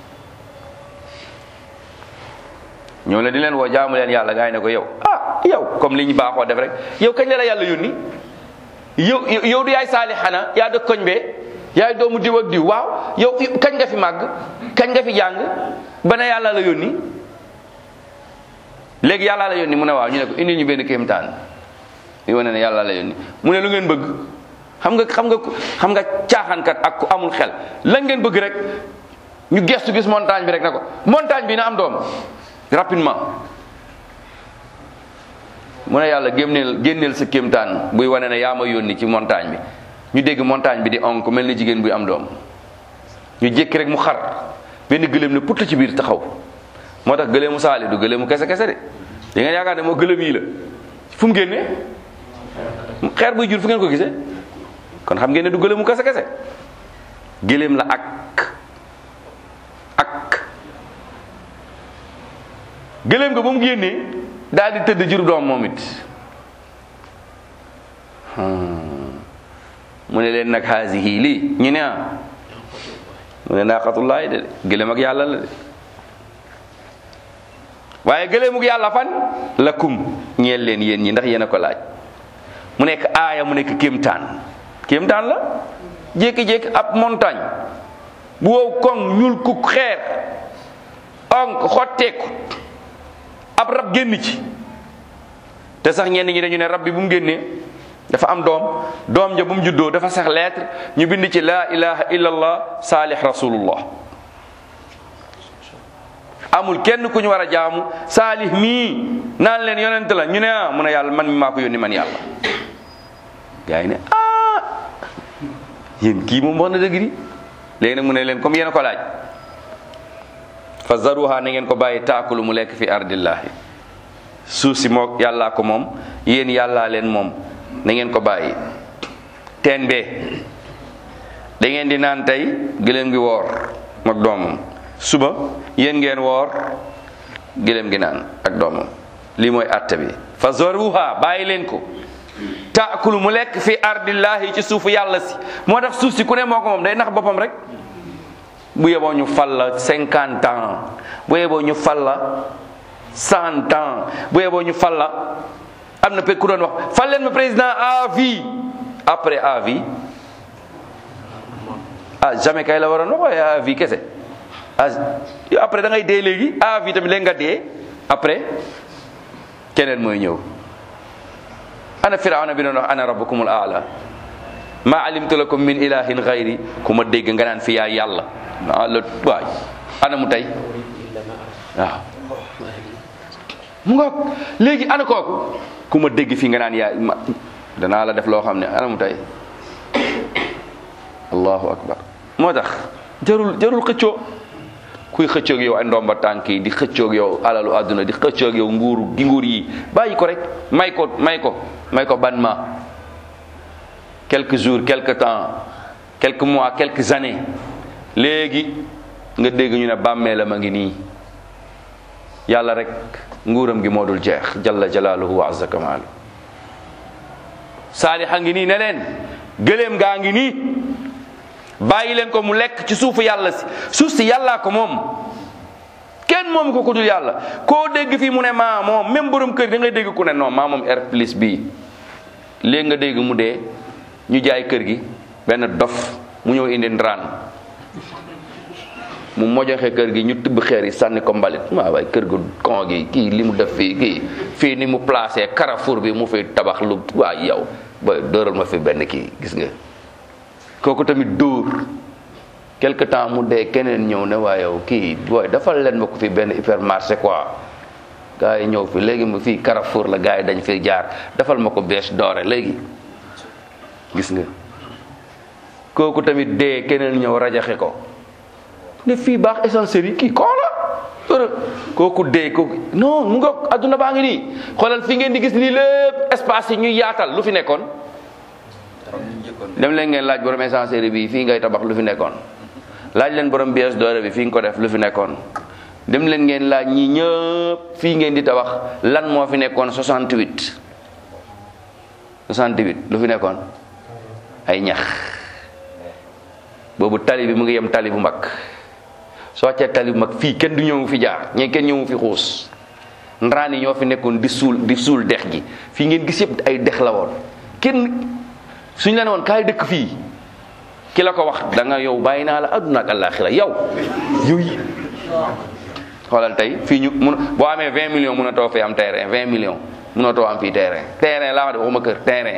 ñoo leen di leen woo jaamu leen yàlla gaa yi ne ko yow ah yow comme li ñu baaxoo def rek yow kañ la la yàlla yónni yow yow du yaay saali xana yaa dëkk koñ bee yaay doomu diw ak diw waaw yow kañ nga fi màgg kañ nga fi jàng ba ne yàlla la yónni léegi yàlla la yónni mu ne waaw ñu ne ko indi ñu benn kéemtaan yu wane ne yàlla la yónni mu ne lu ngeen bëgg xam nga xam nga xam nga caaxaankat ak ku amul xel lan ngeen bëgg rek ñu gestu gis montagne bi rek ne ko montagne bi na am doom rapidement mu ne yàlla génneel génneel sa kéemtaan buy wane ne yaa ma yónni ci montagne bi ñu dégg montagne bi di onk mel ni jigéen buy am doom ñu jékki rek mu xar benn gëléem ne put ci biir taxaw moo tax gëléemu saali du gëléemu kese kese de da ngeen yaakaar ne moo gëléem yi la fu mu génnee xeer buy jur fu ngeen ko gisee kon xam ngeen ne du gëléemu kese kese gëléem la ak ak gëléem nga ba mu génnee daal di tëdd jur doom moom it mu ne leen nag haasihi lii ñu ne ah mu ne naaqatullaahi de gëléem ak yàlla la de waaye gëléemug yàlla fan lakum ñeel leen yéen ñi ndax yéen a ko laaj mu nekk aaya mu nekk kéemtaan kéemtaan la jékki-jékki ab montagne bu wow koŋ ñuul kuk xeer onk xotteeku ab rab génn ci te sax ñenn ñi dañu ne rab bi bu mu génnee dafa am doom doom ja bu mu juddoo dafa sax lettre ñu bind ci laa ilaha illallah saalih rasulullah amul kenn ku ñu war a jaamu saalih mii naan leen yonent la ñu ne ah mu ne yàlla man mi maa ko yónni man yàlla gaa yi ne ah yéen kii moom wax na dëgg di léegi nag mu ne leen comme yéen a ko laaj fa zaruha na ngeen ko bàyyi taakulu mu lekk fi ardillahi suuf si moo yàllaa ko moom yéen yàllaa leen moom na ngeen ko bàyyi teen bee da ngeen di naan tey gëléem gi woor mag doomam suba yéen ngeen woor gëléem gi naan ak doomam lii mooy atte bi fa zaruha bàyyi leen ko taakulu mu lekk fi ardillahi ci suufu yàlla si moo tax suuf si ku ne moo ko moom day nax boppam rek bu yeboo ñu fal la cinquante ans bu yeboo ñu fal la cent ans bu yeboo ñu fal la am na ku doon wax fal leen ma président à vie après à vie ah jamais kay la waroon wax waaye à vie kese ah après da ngay dee léegi à vie tamit léegi nga dee après keneen mooy ñëw ana firawna bi doon wax ana rabbukumul aala ma alimtu lakum min ilahin gayri ku ma dégg nga naan fi yaa yàlla ah la waay ana mu tey waaw mu ngoog léegi ana kooku ku ma dégg fi nga naan yaa ma danaa la def loo xam ne ana mu tey allahu akbar moo tax jarul jarul xëccoo kuy xëccoog yow ay ndomba tànk yi di xëccoog yow alalu àdduna di xëccoog yow nguuru gi nguur yi bàyyi ko rek may ko may ko may ko ban ma quelques jours quelques temps quelques mois quelques années léegi nga dégg ñu ne bàmmeelam a ngi nii yàlla rek nguuram gi moo dul jeex jalla jalaaluhu wa azza kamaalu saalixa ngi nii ne leen gëléem gaa ngi nii bàyyi leen ko mu lekk ci suufu yàlla si suuf si yàllaa ko moom kenn moom ko ku dul yàlla koo dégg fii mu ne maa moom même borom kër da ngay dégg ku ne non maa moom R plus bii léegi nga dégg mu dee ñu jaay kër gi benn dof mu ñëw indi ndaraan mu mojoxe kër gi ñu tibb xeer yi sànni ko mbalit waaw waaye kër gu kon gi kii li mu def fii kii fii ni mu placé carrefour bi mu fi tabax lu waa yow ba dóoral ma fi benn kii gis nga kooku tamit dóor quelque temps mu dee keneen ñëw ne waa yow kii booy dafal leen ma ko fi benn hypermarché quoi gars yi ñëw fi léegi mu fii carrefour la gars yi dañ fi jaar dafal ma ko bees doore léegi gis nga kooku tamit dee keneen ñëw rajaxe ko ne fii baax essentiel yi kii koo la heure kooku dee kooku non mu nga adduna baa ngi nii xoolal fi ngeen di gis lii lépp espace yi ñuy yaatal lu fi nekkoon comme ni ñu njëkkoon dem leen ngeen laaj borom essencerie bi fii ngay tabax lu fi nekkoon laaj leen borom bies doore bi fii nga ko def lu fi nekkoon dem leen ngeen laaj ñi ñëpp fii ngeen di tabax lan moo fi nekkoon 68 68 lu fi nekkoon ay ñax boobu tali bi mu ngi yem tali bu mag soo wàccee tali bu mag fii kenn du ñëw fi jaar ñee kenn ñëwu fi xuus ndraan yi ñoo fi nekkoon di suul di suul dex gi fii ngeen gis yëpp ay dex la woon kenn suñ la ne woon kaay dëkk fii ki la ko wax da nga yow bàyyi naa la adduna ak àllaaxira yow yow yi xoolal tey fii ñu mun boo amee 20 millions mun a too fee am terrain 20 millions mun a too am fii terrain terrain laa wax de waxuma kër terrain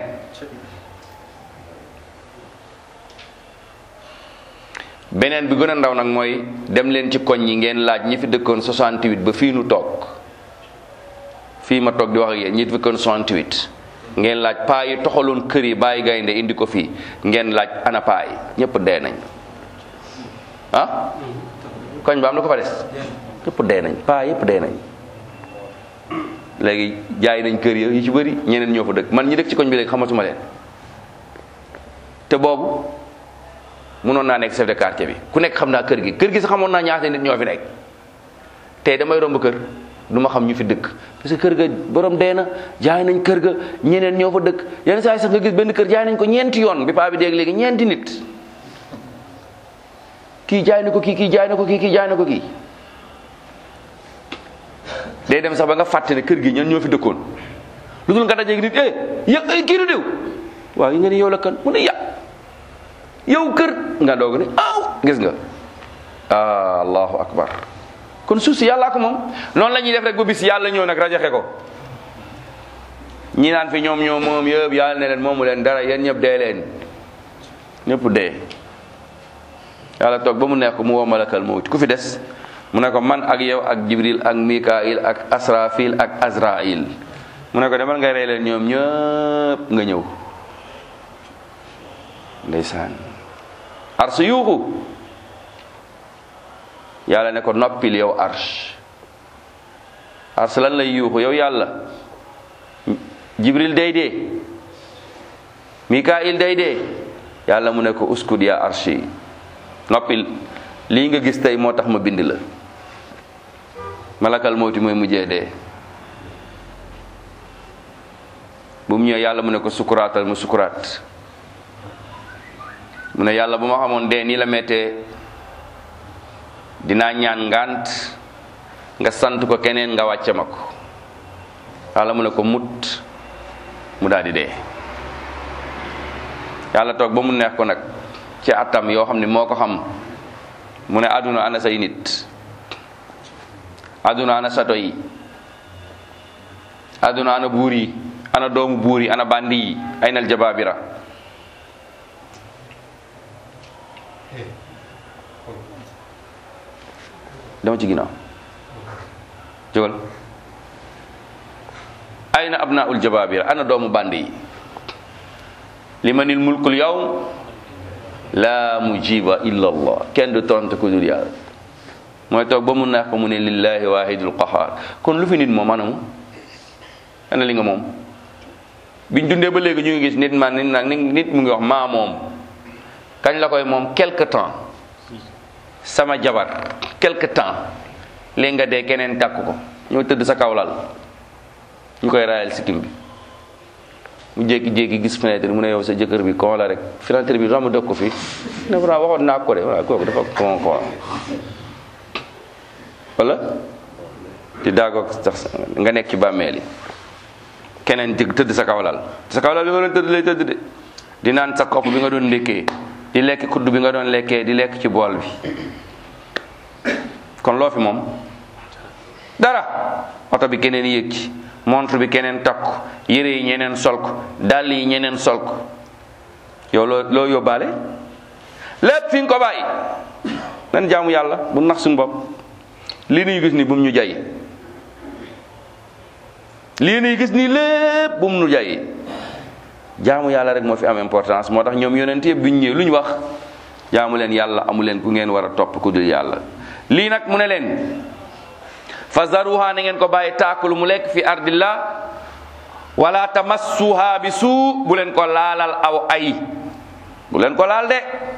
beneen bi gën a ndaw nag mooy dem leen ci koñ yi ngeen laaj ñi fi dëkkoon 68 ba fii nu toog fii ma toog di wax ak yéen ñi fi dëkkoon 68 ngeen laaj paa yi toxaloon kër yi bàyyi gaynde indi ko fii ngeen laaj ana paa yi ñëpp dee nañ ah koñ ba am na ko fa des ñëpp dee nañ paa yëpp dee nañ léegi jaay nañ kër ya yu ci bëri ñeneen ñoo fa dëkk man ñi dëkk ci koñ bi léegi xamatuma leen te boobu mënoon naa nekk chef de quartier bi ku nekk xam naa kër gi kër gi sax xamoon naa ñaata nit ñoo fi nekk tey damay romb kër du ma xam ñu fi dëkk parce que kër ga borom dee na jaay nañ kër ga ñeneen ñoo fa dëkk yenn saa yi sax nga gis benn kër jaay nañ ko ñeenti yoon bi paa bi dégg léegi ñeenti nit kii jaay na ko kii kii jaay na ko kii kii jaay na ko kii day dem sax ba nga fàtte ne kër gi ñan ñoo fi dëkkoon lu dul nga dajeeg nit eh yëg ay kii du diw waaw yi nga ni yow la kan mu ne ya yow kër nga doog ne aw gis nga ah allahu akbar kon suuf si yàllaa ko moom noonu la ñuy def rek ba bis yàlla ñëw nag rajaxe ko ñi naan fi ñoom ñoom moom yëpp yàlla ne leen moomu leen dara yéen ñëpp dee leen ñëpp dee yàlla toog ba mu neex ko mu woo malakal mawt ku fi des mu ne ko man ak yow ak jibril ak mikail ak asrafil ak azrail mu ne ko demal ngay rey leen ñoom ñëpp nga ñëw ndeysaan arsu yuuxu yàlla ne ko noppil yow arsh ars lan lay yuuxu yow yàlla jibril day dee mikail day dee yàlla mu ne ko uskud ya arshi noppil lii nga gis tey moo tax ma bind la malakal mawti mooy mujjee dee bu mu ñëwee yàlla mu ne ko sukuraatal mu sukuraat mu ne yàlla bu ma xamoon dee nii la mettee dinaa ñaan ngant nga sant ko keneen nga wàcce ma ko yàlla mu ne ko mut mu daal di dee yàlla toog ba mu neex ko nag ci atam yoo xam ne moo ko xam mu ne àdduna ana say nit àdduna ana sato yi àdduna ana buur yi ana doomu buur yi ana bandi yi ay nal jabaabira dama ci ginnaaw jógal ayna abnaul jabaabira ana doomu bandi yi limanil mulkul yawm la mujiba illa allah kenn du tontu ku dul yàlla mooy toog ba mu neex ko mu ne lillahi wahidul qahar kon lu fi nit moom anamu ana li nga moom biñ dundee ba léegi ñu ngi gis nit man nit nag nit mu ngi wax maa moom kañ la koy moom quelque temps sama jabar quelque temps léegi nga dee keneen takk ko ñoo tëdd sa kawlal ñu koy raayal sikkim bi mu jékki-jékki gis fenêtre mu ne yow sa jëkkër bi kon la rek fenêtre bi romb dëkk ko fi ne ko waxoon naa ko de waaw kooku dafa kon kon wala di daagoog sax nga nekk ci bàmmeel yi keneen jëg tëdd sa kawlal sa kawlal bi nga doon tëdd lay tëdd de di naan sa kopp bi nga doon ndékkee di lekk kudd bi nga doon lekkee di lekk ci bool bi kon loo fi moom dara oto bi keneen yéeg ci montre bi keneen takk yére yi ñeneen sol ko dàll yi ñeneen sol ko yow loo loo yóbbaale lépp fi nga ko bàyyi nan jaamu yàlla bu nax suñu bopp lii nuy gis ni bu mu ñu jay lii nuy gis ni lépp bu mu ñu jay jaamu yàlla rek moo fi am importance moo tax ñoom yonent yëpp bi ñu ñëwee lu ñu wax jaamu leen yàlla amu leen ku ngeen war a topp ku dul yàlla lii nag mu ne leen fa zaruha na ngeen ko bàyyi taakulu mu lekk fi ardillah wala tamassuha bi suu bu leen ko laalal aw ay bu leen ko laal de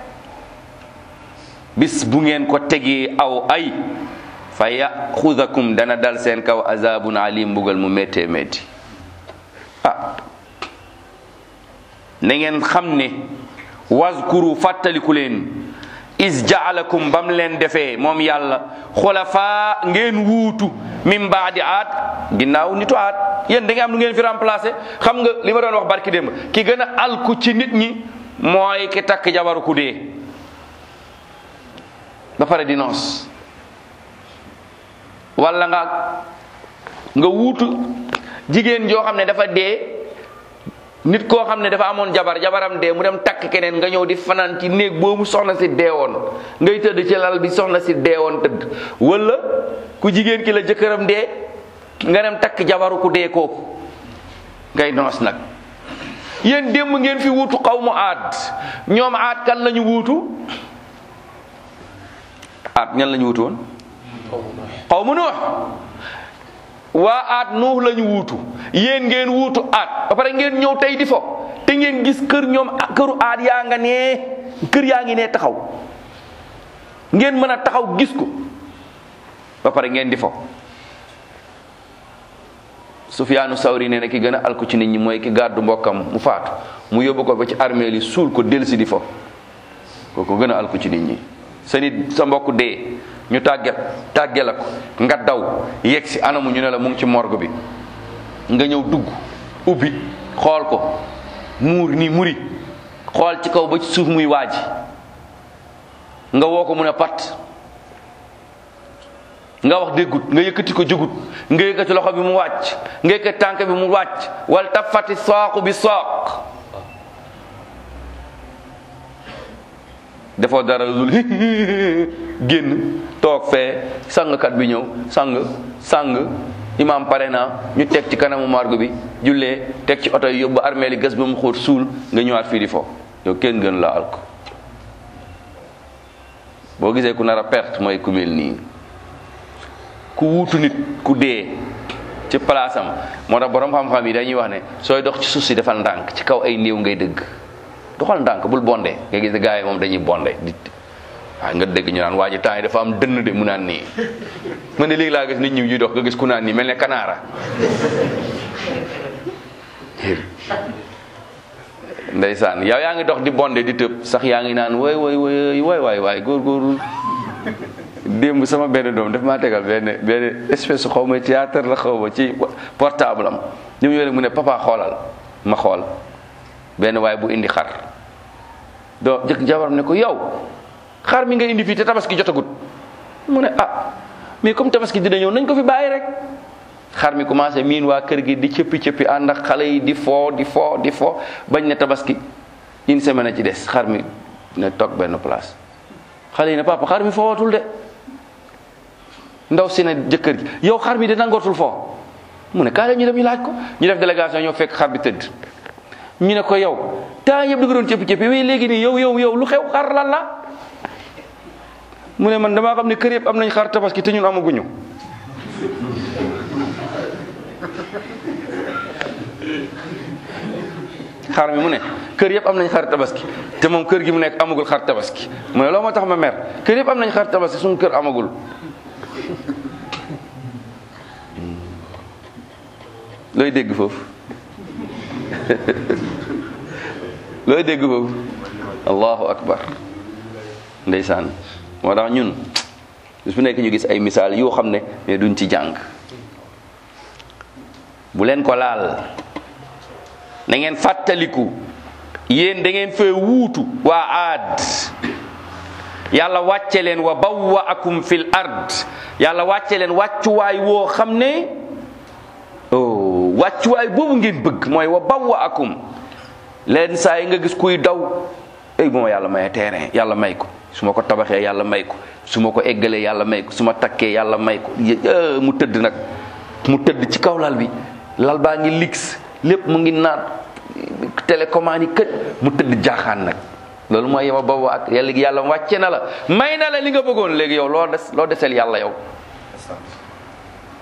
bis bu ngeen ko tegee aw ay fa yaxudakum dana dal seen kaw azabun alim mbugal mu méttee métti ah na ngeen xam ne wazkuru fàttaliku leen is jaalakum bam leen defee moom yàlla xulafa ngeen wuutu min baadi aat ginnaaw nitu aat yéen da ngeen am lu ngeen fi remplacé xam nga li ma doon wax barki démb ki gën a alku ci nit ñi mooy ki takk jabaru ku dee ba pare di noos wala nga nga wuutu jigéen joo xam ne dafa dee nit koo xam ne dafa amoon jabar jabaram dee mu dem takk keneen nga ñëw di fanaan ci néeg boobu soxna si deewoon ngay tëdd ci lal bi soxna si deewoon tëdd wala ku jigéen ki la jëkkëram dee nga dem takk jabaru ku dee kooku ngay noos nag yéen démb ngeen fi wuutu xaw mu aad ñoom aad kan lañu wuutu aad ñan lañu wuutu woon xaw mu nuux waa aat nuux lañu wuutu yéen ngeen wuutu aat ba pare ngeen ñëw tey di fo te ngeen gis kër ñoom këru aat yaa nga nee kër yaa ngi nee taxaw ngeen mën a taxaw gis ko ba pare ngeen di fo Sufyaanu Sawri nee na ki gën a alku ci nit ñi mooy ki gàddu mbokkam mu faatu mu yóbbu ko ba ci armée li suul ko dellusi di fo kooku gën a alku ci nit ñi sa nit sa mbokk dee ñu tàgge tàgge la ko nga daw yegg si anamu ñu ne la mu ngi ci morgue bi nga ñëw dugg ubbi xool ko muur nii muri xool ci kaw ba ci suuf muy waaji nga woo ko mu ne pat nga wax déggut nga yëkkati ko jógut nga yëkkati loxo bi mu wàcc nga yëkkati tànk bi mu wàcc wal tafati saaqu bi saaq defoo dara lu génn toog fee sangkat bi ñëw sang sang imam pare na ñu teg ci kanamu margo bi jullee teg ci oto yi yóbbu armée li gas ba mu xóot suul nga ñëwaat fii di fo yow kenn gën la alko boo gisee ku nar a perte mooy ku mel nii ku wuutu nit ku dee ci place am moo tax borom xam-xam yi dañuy wax ne sooy dox ci suuf si defal ndànk ci kaw ay néew ngay dëgg doxal ndànk bul bonde nga gis gars yi moom dañuy bonde di waaw nga dégg ñu naan waa ji temps yi dafa am dënn de mu naan nii man de léegi laa gis nit ñi ñuy dox nga gis ku naan nii mel ne kanaara ndeysaan yow yaa ngi dox di bonde di tëb sax yaa ngi naan woy woy woy woy waay waay góorgóorlu démb sama benn doom daf maa tegal benn benn espèce xaw ma théâtre la xaw ma ci portable am ñu mu mu ne papa xoolal ma xool benn waay bu indi xar doo jëkk jabaram ne ko yow xar mi nga indi fii te tabaski jotagut mu ne ah mais comme tabaski dina ñëw nañ ko fi bàyyi rek xar mi commencé miin waa kër gi di cëppi cëppi ànd ak xale yi di foo di foo di foo bañ ne tabaski une semaine a ci des xar mi ne toog benn place xale yi ne papa xar mi foowatul de ndaw si ne jëkkër ji yow xar mi de nangootul foo mu ne kaay la ñu dem ñu laaj ko ñu def délégation ñoo fekk xar bi tëdd ñu ne ko yow temps yëpp da nga doon cëppi cëppi mais léegi nii yow yow yow lu xew xar lan la mu ne man damaa xam ne kër yëpp am nañ xar tabaski te ñun amaguñu xar mi mu ne kër yëpp am nañ xar tabaski te moom kër gi mu nekk amagul xar tabaski mu ne loolu moo tax ma mer kër yëpp am nañ xar tabaski suñu kër amagul looy dégg foofu looy dégg foofu allahu akbar ndeysaan moo tax ñun bis bu nekk ñu gis ay misaal yoo xam ne mais duñ ci jàng bu leen ko laal na ngeen fàttaliku yéen da ngeen fee wuutu waa aad yàlla wàcce leen wa bawwaakum fil ard yàlla wàcce leen wàccuwaay woo xam ne oh wàccuwaay boobu ngeen bëgg mooy wa bawwaakum leen saa yi nga gis kuy daw ey bu ma yàlla mayee terrain yàlla may ko su ma ko tabaxee yàlla may ko su ma ko eggalee yàlla may ko su ma takkee yàlla may ko mu tëdd nag mu tëdd ci kaw lal bi lal baa ngi lix lépp mu ngi naat télécommande yi kët mu tëdd jaaxaan nag loolu mooy yema boobu ak yàlla yàlla wàcce na la may na la li nga bëggoon léegi yow loo des loo deseel yàlla yow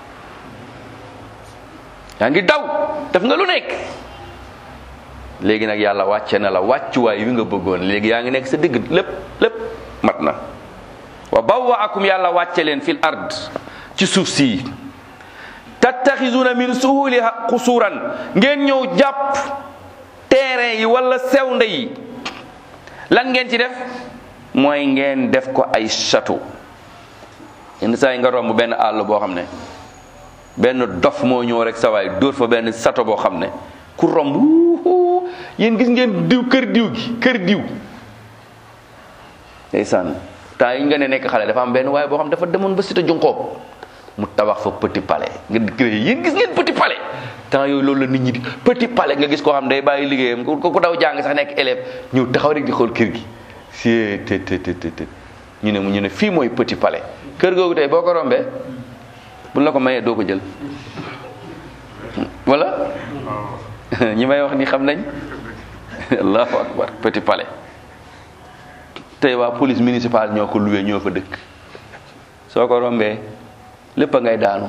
yaa ngi daw def nga lu nekk léegi nag yàlla wàcce na la wàccuwaay wi nga bëggoon léegi yaa ngi nekk sa digg lépp lépp mat na wa bawwaakum yàlla wàcce leen fil ard ci suuf si tattaxisuuna min suhuliha xusuuran ngeen ñëw jàpp terrain yi wala sewnde yi lan ngeen ci def mooy ngeen def ko ay château yenn saa yi nga romb benn àll boo xam ne benn dof moo ñëw rek sa waay dóor fa benn château boo xam ne ku romb wuuhu yéen gis ngeen diw kër diw gi kër diw ndeysaan temps yi nga ne nekk xale dafa am benn waaye boo xam dafa demoon ba cité Junqoob mu tabax fa petit palais nga créé yéen gis ngeen petit palais temps yooyu loolu la nit ñi di petit palais nga gis koo xam day bàyyi liggéeyam ku ku daw jàng sax nekk élève ñëw taxaw rek di xool kër gi si te te te te ñu ne mu ñu ne fii mooy petit palais kër googu tey boo ko rombee buñ la ko mayee doo ko jël wala ñi may wax ni xam nañ allahu akbar petit palais tey waa police municipale ñoo ko luwee ñoo fa dëkk soo ko rombee lépp a ngay daanu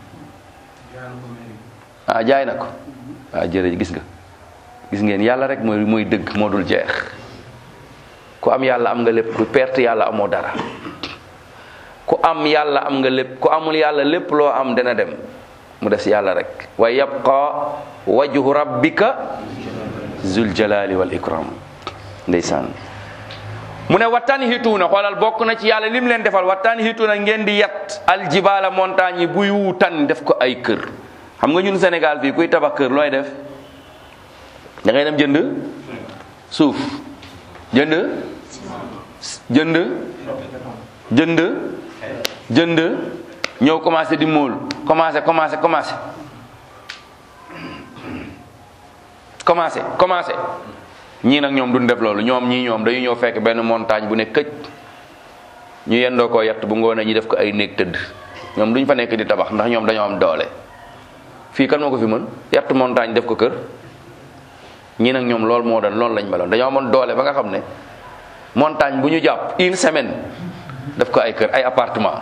ah jaay na ko ah jërëjëf gis nga gis ngeen yàlla rek mooy mooy dëgg moo dul jeex ku am yàlla am nga lépp ku perte yàlla amoo dara ku am yàlla am nga lépp ku amul yàlla lépp loo am dana dem mu des yàlla rek wa yabqa wajhu rabbika zul jalali wal ikram ndeysaan mu ne wattan hituuna xoolal bokk na ci yàlla lim leen defal wattan hituuna ngeen di yat aljibaala montagne yi buy wuutan def ko ay kër xam nga ñun Sénégal fii kuy tabax kër looy def da ngay dem jënd suuf jënd jënd jënd jënd ñëw commencé di móol commencé commencé commencé commencé commencé ñii nag ñoom duñ def loolu ñoom ñii ñoom dañu ñëw fekk benn montagne bu ne këj ñu yendoo koo yett bu ngoonee ñu def ko ay néeg tëdd ñoom duñ fa nekk di tabax ndax ñoom dañoo am doole fii kan moo ko fi mën yett montagne def ko kër ñii nag ñoom loolu moo doon loolu lañ meloon dañoo amoon doole ba nga xam ne montagne bu ñu jàpp une semaine def ko ay kër ay appartement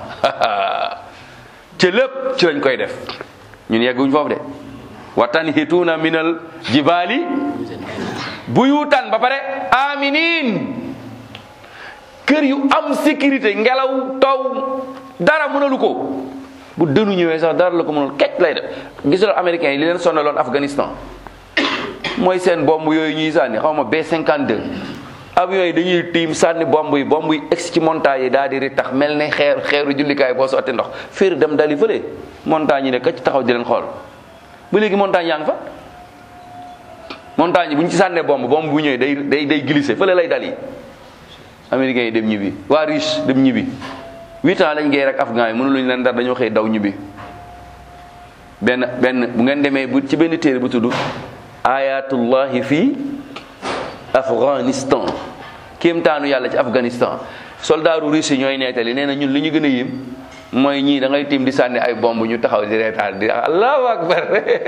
ci lépp ci lañ koy def ñun yegguñ foofu de watan hituuna minal jibaali buyutan ba pare aminin kër yu am sécurité ngelaw taw dara mënalu ko bu dënu ñëwee sax dara la ko mënul kecc lay def gisal américains yi li leen sonaloon Afghanistan mooy seen bomb yooyu ñuy sànni xaw ma B52 avions yi dañuy tiim sànni bomb yi bomb yi egsi ci montagne yi daal di ri tax mel ne xeer xeeru jullikaay boo sotti ndox féer dem dali fële montagne yi ne këcc taxaw di leen xool ba léegi montagne yaa ngi fa montagne yi bu ñu ci sànnee bomb bomb bu ñëwee day day day glissé fële lay dali américains yi dem ñibbi waa riche dem ñibbi huit ans lañ géey rek afghan yi mënu luñu leen dara dañoo xëy daw ñibbi benn benn bu ngeen demee bu ci benn téere bu tudd ayatullahi fii afghanistan kéemtaanu yàlla ci afghanistan soldaaru russe ñooy nettali nee na ñun li ñu gën a yéem mooy ñii da ngay tiim di sànni ay bomb ñu taxaw di reetaan di allahu akbar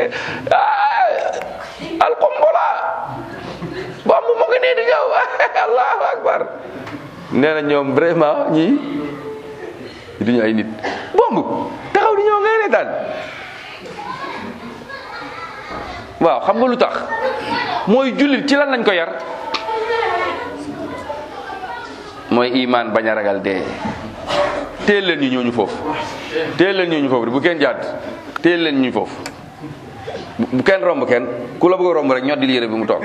alqombola bomb mu ngi nii di ñëw allahu akbar nee na ñoom vraiment ñii duñu ay nit bomb taxaw di ñëw ngay reetaan waaw xam nga lu tax mooy jullit ci lan lañ ko yar mooy imaan bañ a ragal dee teel leen ñu ñooñu foofu teel leen ñooñu foofu bu kenn jàdd teel leen ñu foofu bu kenn romb kenn ku la bëgg a romb rek ñoddi yére bi mu toog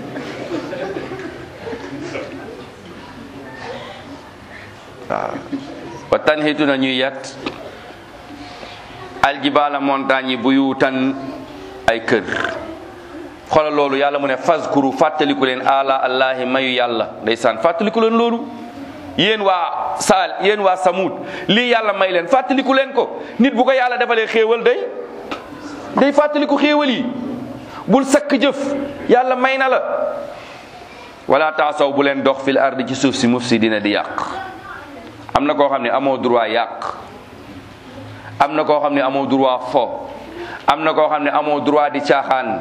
waaw wa tanxitu na ñuy yat aljibaala montagne yi buyutan ay kër xoolal loolu yàlla mu ne fazkuru fàttaliku leen ala allahi mayu yàlla ndeysaan fàttaliku leen loolu yéen waa saal yéen waa samut lii yàlla may leen fàttaliku leen ko nit bu ko yàlla defalee xéewal day day fàttaliku xéewal yi bul sakk jëf yàlla may na la wala taasaw bu leen dox fil ardi ci suuf si mufsidina di yàq am na koo xam ne amoo droit yàq am na koo xam ne amoo droit fo am na koo xam ne amoo droit di caaxaan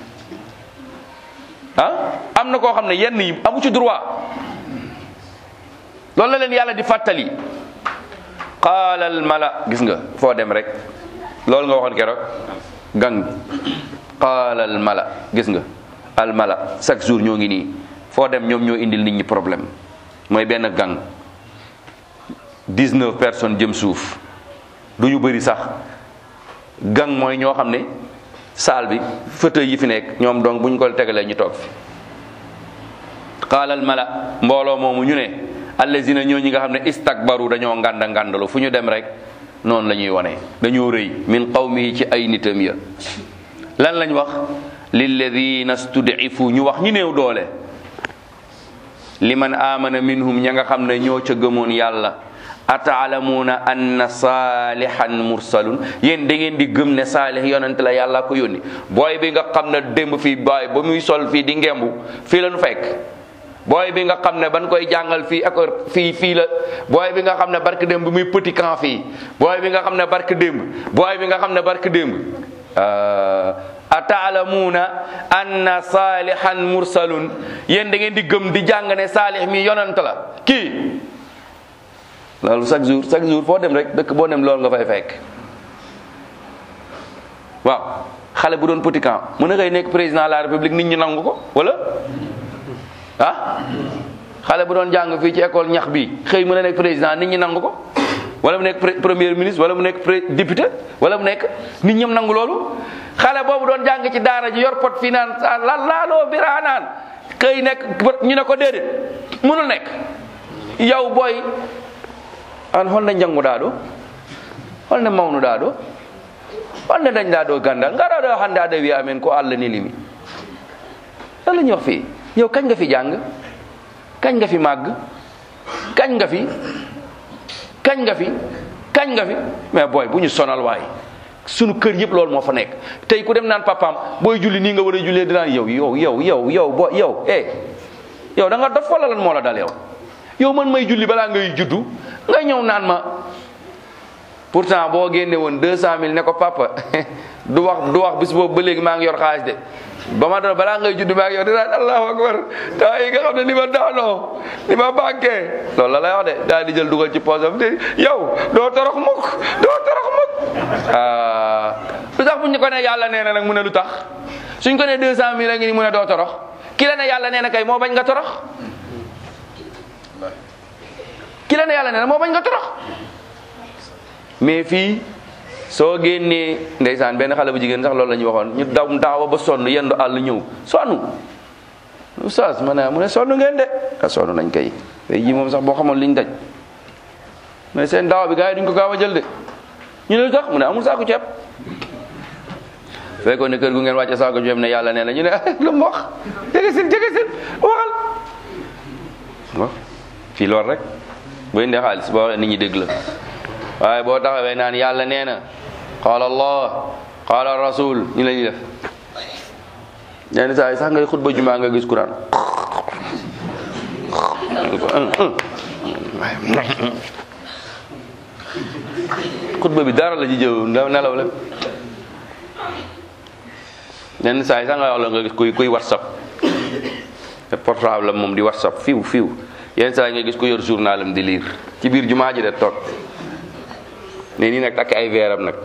ah am na koo xam ne yenn yi amu ci droit loolu la leen yàlla di fàttali qaala al mala gis nga foo dem rek loolu nga waxoon keroog gang qaala al mala gis nga al mala chaque jour ñoo ngi nii foo dem ñoom ñoo indil nit ñi problème mooy benn gang 19 personnes jëm suuf du ñu bëri sax gang mooy ñoo xam ne saal bi fauteuil yi fi nekk ñoom donc bu ñu ko tegalee ñu toog fi qaala al mala mbooloo moomu ñu ne allazina ñoo ñi nga xam ne istakbaru dañoo nganda ngandalu fu ñu dem rek noonu la ñuy wone dañoo rëy min qawmihi ci ay nitam ya lan lañ wax lilladina studifu ñu wax ñu néew doole liman amana minhum ña nga xam ne ñoo ca gëmoon yàlla ataalamuuna anna saalihan mursalun yéen da ngeen di gëm ne saalih yonent la yàlla ko yónni booy bi nga xam ne démb fii booy ba muy sol fii di ngembu fii la nu fekk booy bi nga xam ne ban koy jàngal fii école fii fii la booy bi nga xam ne barke démb muy petit camp fii booy bi nga xam ne barke démb booy bi nga xam ne barke démb ataalamuuna anna saalihan mursalun yéen da ngeen di gëm di jàng ne saalih mi yonent la kii loolu chaque jour chaque jour foo dem rek dëkk boo dem loolu nga fay fekk waaw xale bu doon petit camp mën na koy nekk président de la république nit ñi nangu ko wala ah xale bu doon jàng fii ci école ñax bi xëy mën a nekk président nit ñi nangu ko wala mu nekk premier ministre wala mu nekk député wala mu nekk nit ñëm nangu loolu xale boobu doon jàng ci daara ji yor pot fii naan la laaloo biraa naan xëy nekk ñu ne ko déedéet mënul nekk yow booy an holne janngu ɗa ɗo holne mawnuɗa ɗo holne dañɗa ɗo gandal ngara ɗo hannde aɗa wiya amen ko allah nilimi allah ñu wax fii yow kañ nga fi jàng kañ nga fi màgg kañ nga fi kañ nga fi kañ nga fi mais booy bu ñu sonal waay sunu kër yëpp loolu moo fa nekk tey ku dem naan papaam booy julli nii nga war a jullee dinaan yow yow yow yow yow bo yow eh yow da nga dof wala lan moo la dal yow yow man may julli balaa ngay juddu nga ñëw naan ma pourtant boo génne woon deux cent mille ne ko papa du wax du wax bis boobu ba léegi maa ngi yor xaalis de ba ma doon balaa ngay juddu maa ngi yor dinaan allahu akbar taa yi nga xam ne ni ma daanoo ni ma banqué loolu la lay wax de daal di jël dugal ci poosam te yow doo torox mukk doo torox mukk ah lu tax bu ñu ko ne yàlla nee na nag mu ne lu tax suñ ko ne deux cent mille a ngi ni mu ne doo torox ki la ne yàlla nee na kay moo bañ nga torox ki la ne yàlla nee na moo bañ nga torox mais fii soo génnee ndeysaan benn xale bu jigéen sax loolu la ñuy waxoon ñu daw daawa ba sonn yendu àll ñëw sonn oustaz ma ne mu ne sonn ngeen de a sonn nañ kay tey ji moom sax boo xamoon liñ daj mais seen daawa bi gars yi duñ ko gaaw a jël de ñu ne lu tax mu ne amul saako ceeb fekkoon ne kër gu ngeen wàcce saako ceeb ne yàlla nee na ñu ne lu mu wax jege sin jege sin waxal waaw fii loolu rek boo indee xaalis boo waxee nit ñi dégg la waaye boo taxawee naan yàlla nee na qaala allah qaala rasul ñu la ñuy def ñenn saa yi sax ngay xutba jumaa nga gis Quran xutba bi dara la ci jëw nelaw la ñenn saa yi sax nga wax la nga gis kuy kuy whatsapp te portable moom di whatsapp fiw fiw yenn saa yi nga gis ko yor journalam di lire ci biir jumaa ji de toog ne nii nag takk ay veeram nag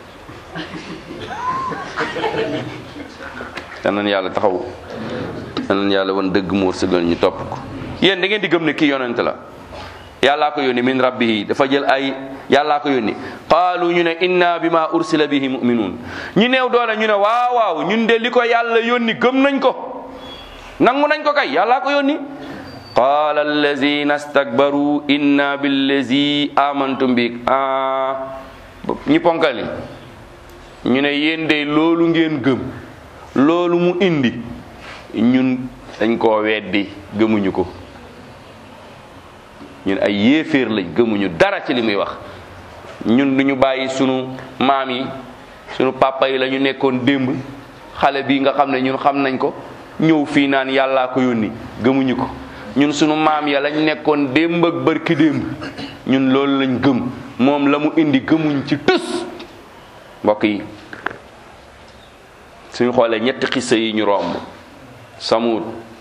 danañ yàlla taxaw danañ yàlla wan dëgg moo sëgal ñu topp ko yéen da ngeen di gëm ne kii yonent la yàllaa ko yónni min rabbihi dafa jël ay yàllaa ko yónni qaalu ñu ne inna bima ursila bihi muminuun ñu neew doole ñu ne waaw waaw ñun de li ko yàlla yónni gëm nañ ko nangu nañ ko kay yàllaa ko yónni qaala allazina stakbaru inna billazi amantum bi ah ñi ponkali ñu ne yéen de loolu ngeen gëm loolu mu indi ñun dañ koo weddi gëmuñu ko ñun ay yéeféer lañ gëmuñu dara ci li muy wax ñun duñu bàyyi sunu maam yi sunu papa yi la ñu nekkoon démb xale bi nga xam ne ñun xam nañ ko ñëw fii naan yàllaa ko yónni gëmuñu ko ñun sunu maam ya lañ nekkoon démb ak bërki démb ñun loolu lañ gëm moom la mu indi gëmuñ ci tus mbokk yi suñu xoolee ñetti xissa yi ñu romb samud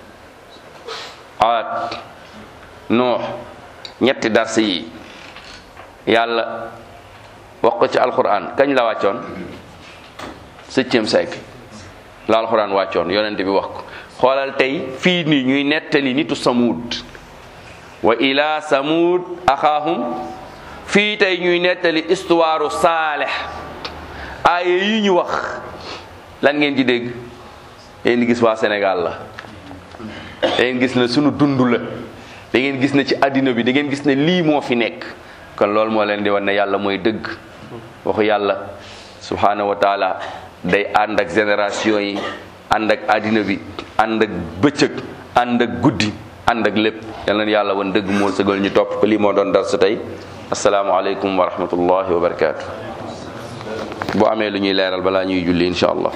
aat noox ñetti dars yi yàlla wax ko ci alquran kañ la wàccoon septième siècle la alxuraan wàccoon yonent bi wax ko xoolal tey fii nii ñuy nettali nitu samuud wa ila samuud axaahum fii tey ñuy nettali histoire saalex aaye yi ñu wax lan ngeen ci dégg da ngeen gis waa Sénégal la da ngeen gis ne sunu dund la da ngeen gis ne ci àddina bi da ngeen gis ne lii moo fi nekk kon loolu moo leen di wan ne yàlla mooy dëgg waxu yàlla subhanahu wa taala day ànd ak génération yi ànd ak àddina bi ànd ak bëccëg ànd ak guddi ànd ak lépp yal na yàlla wan dëgg moo sëgal ñu topp ko lii moo doon dar sa tey asalaamaaleykum wa rahmatullahi wa barakaatu. boo amee lu ñuy leeral balaa ñuy julli incha allah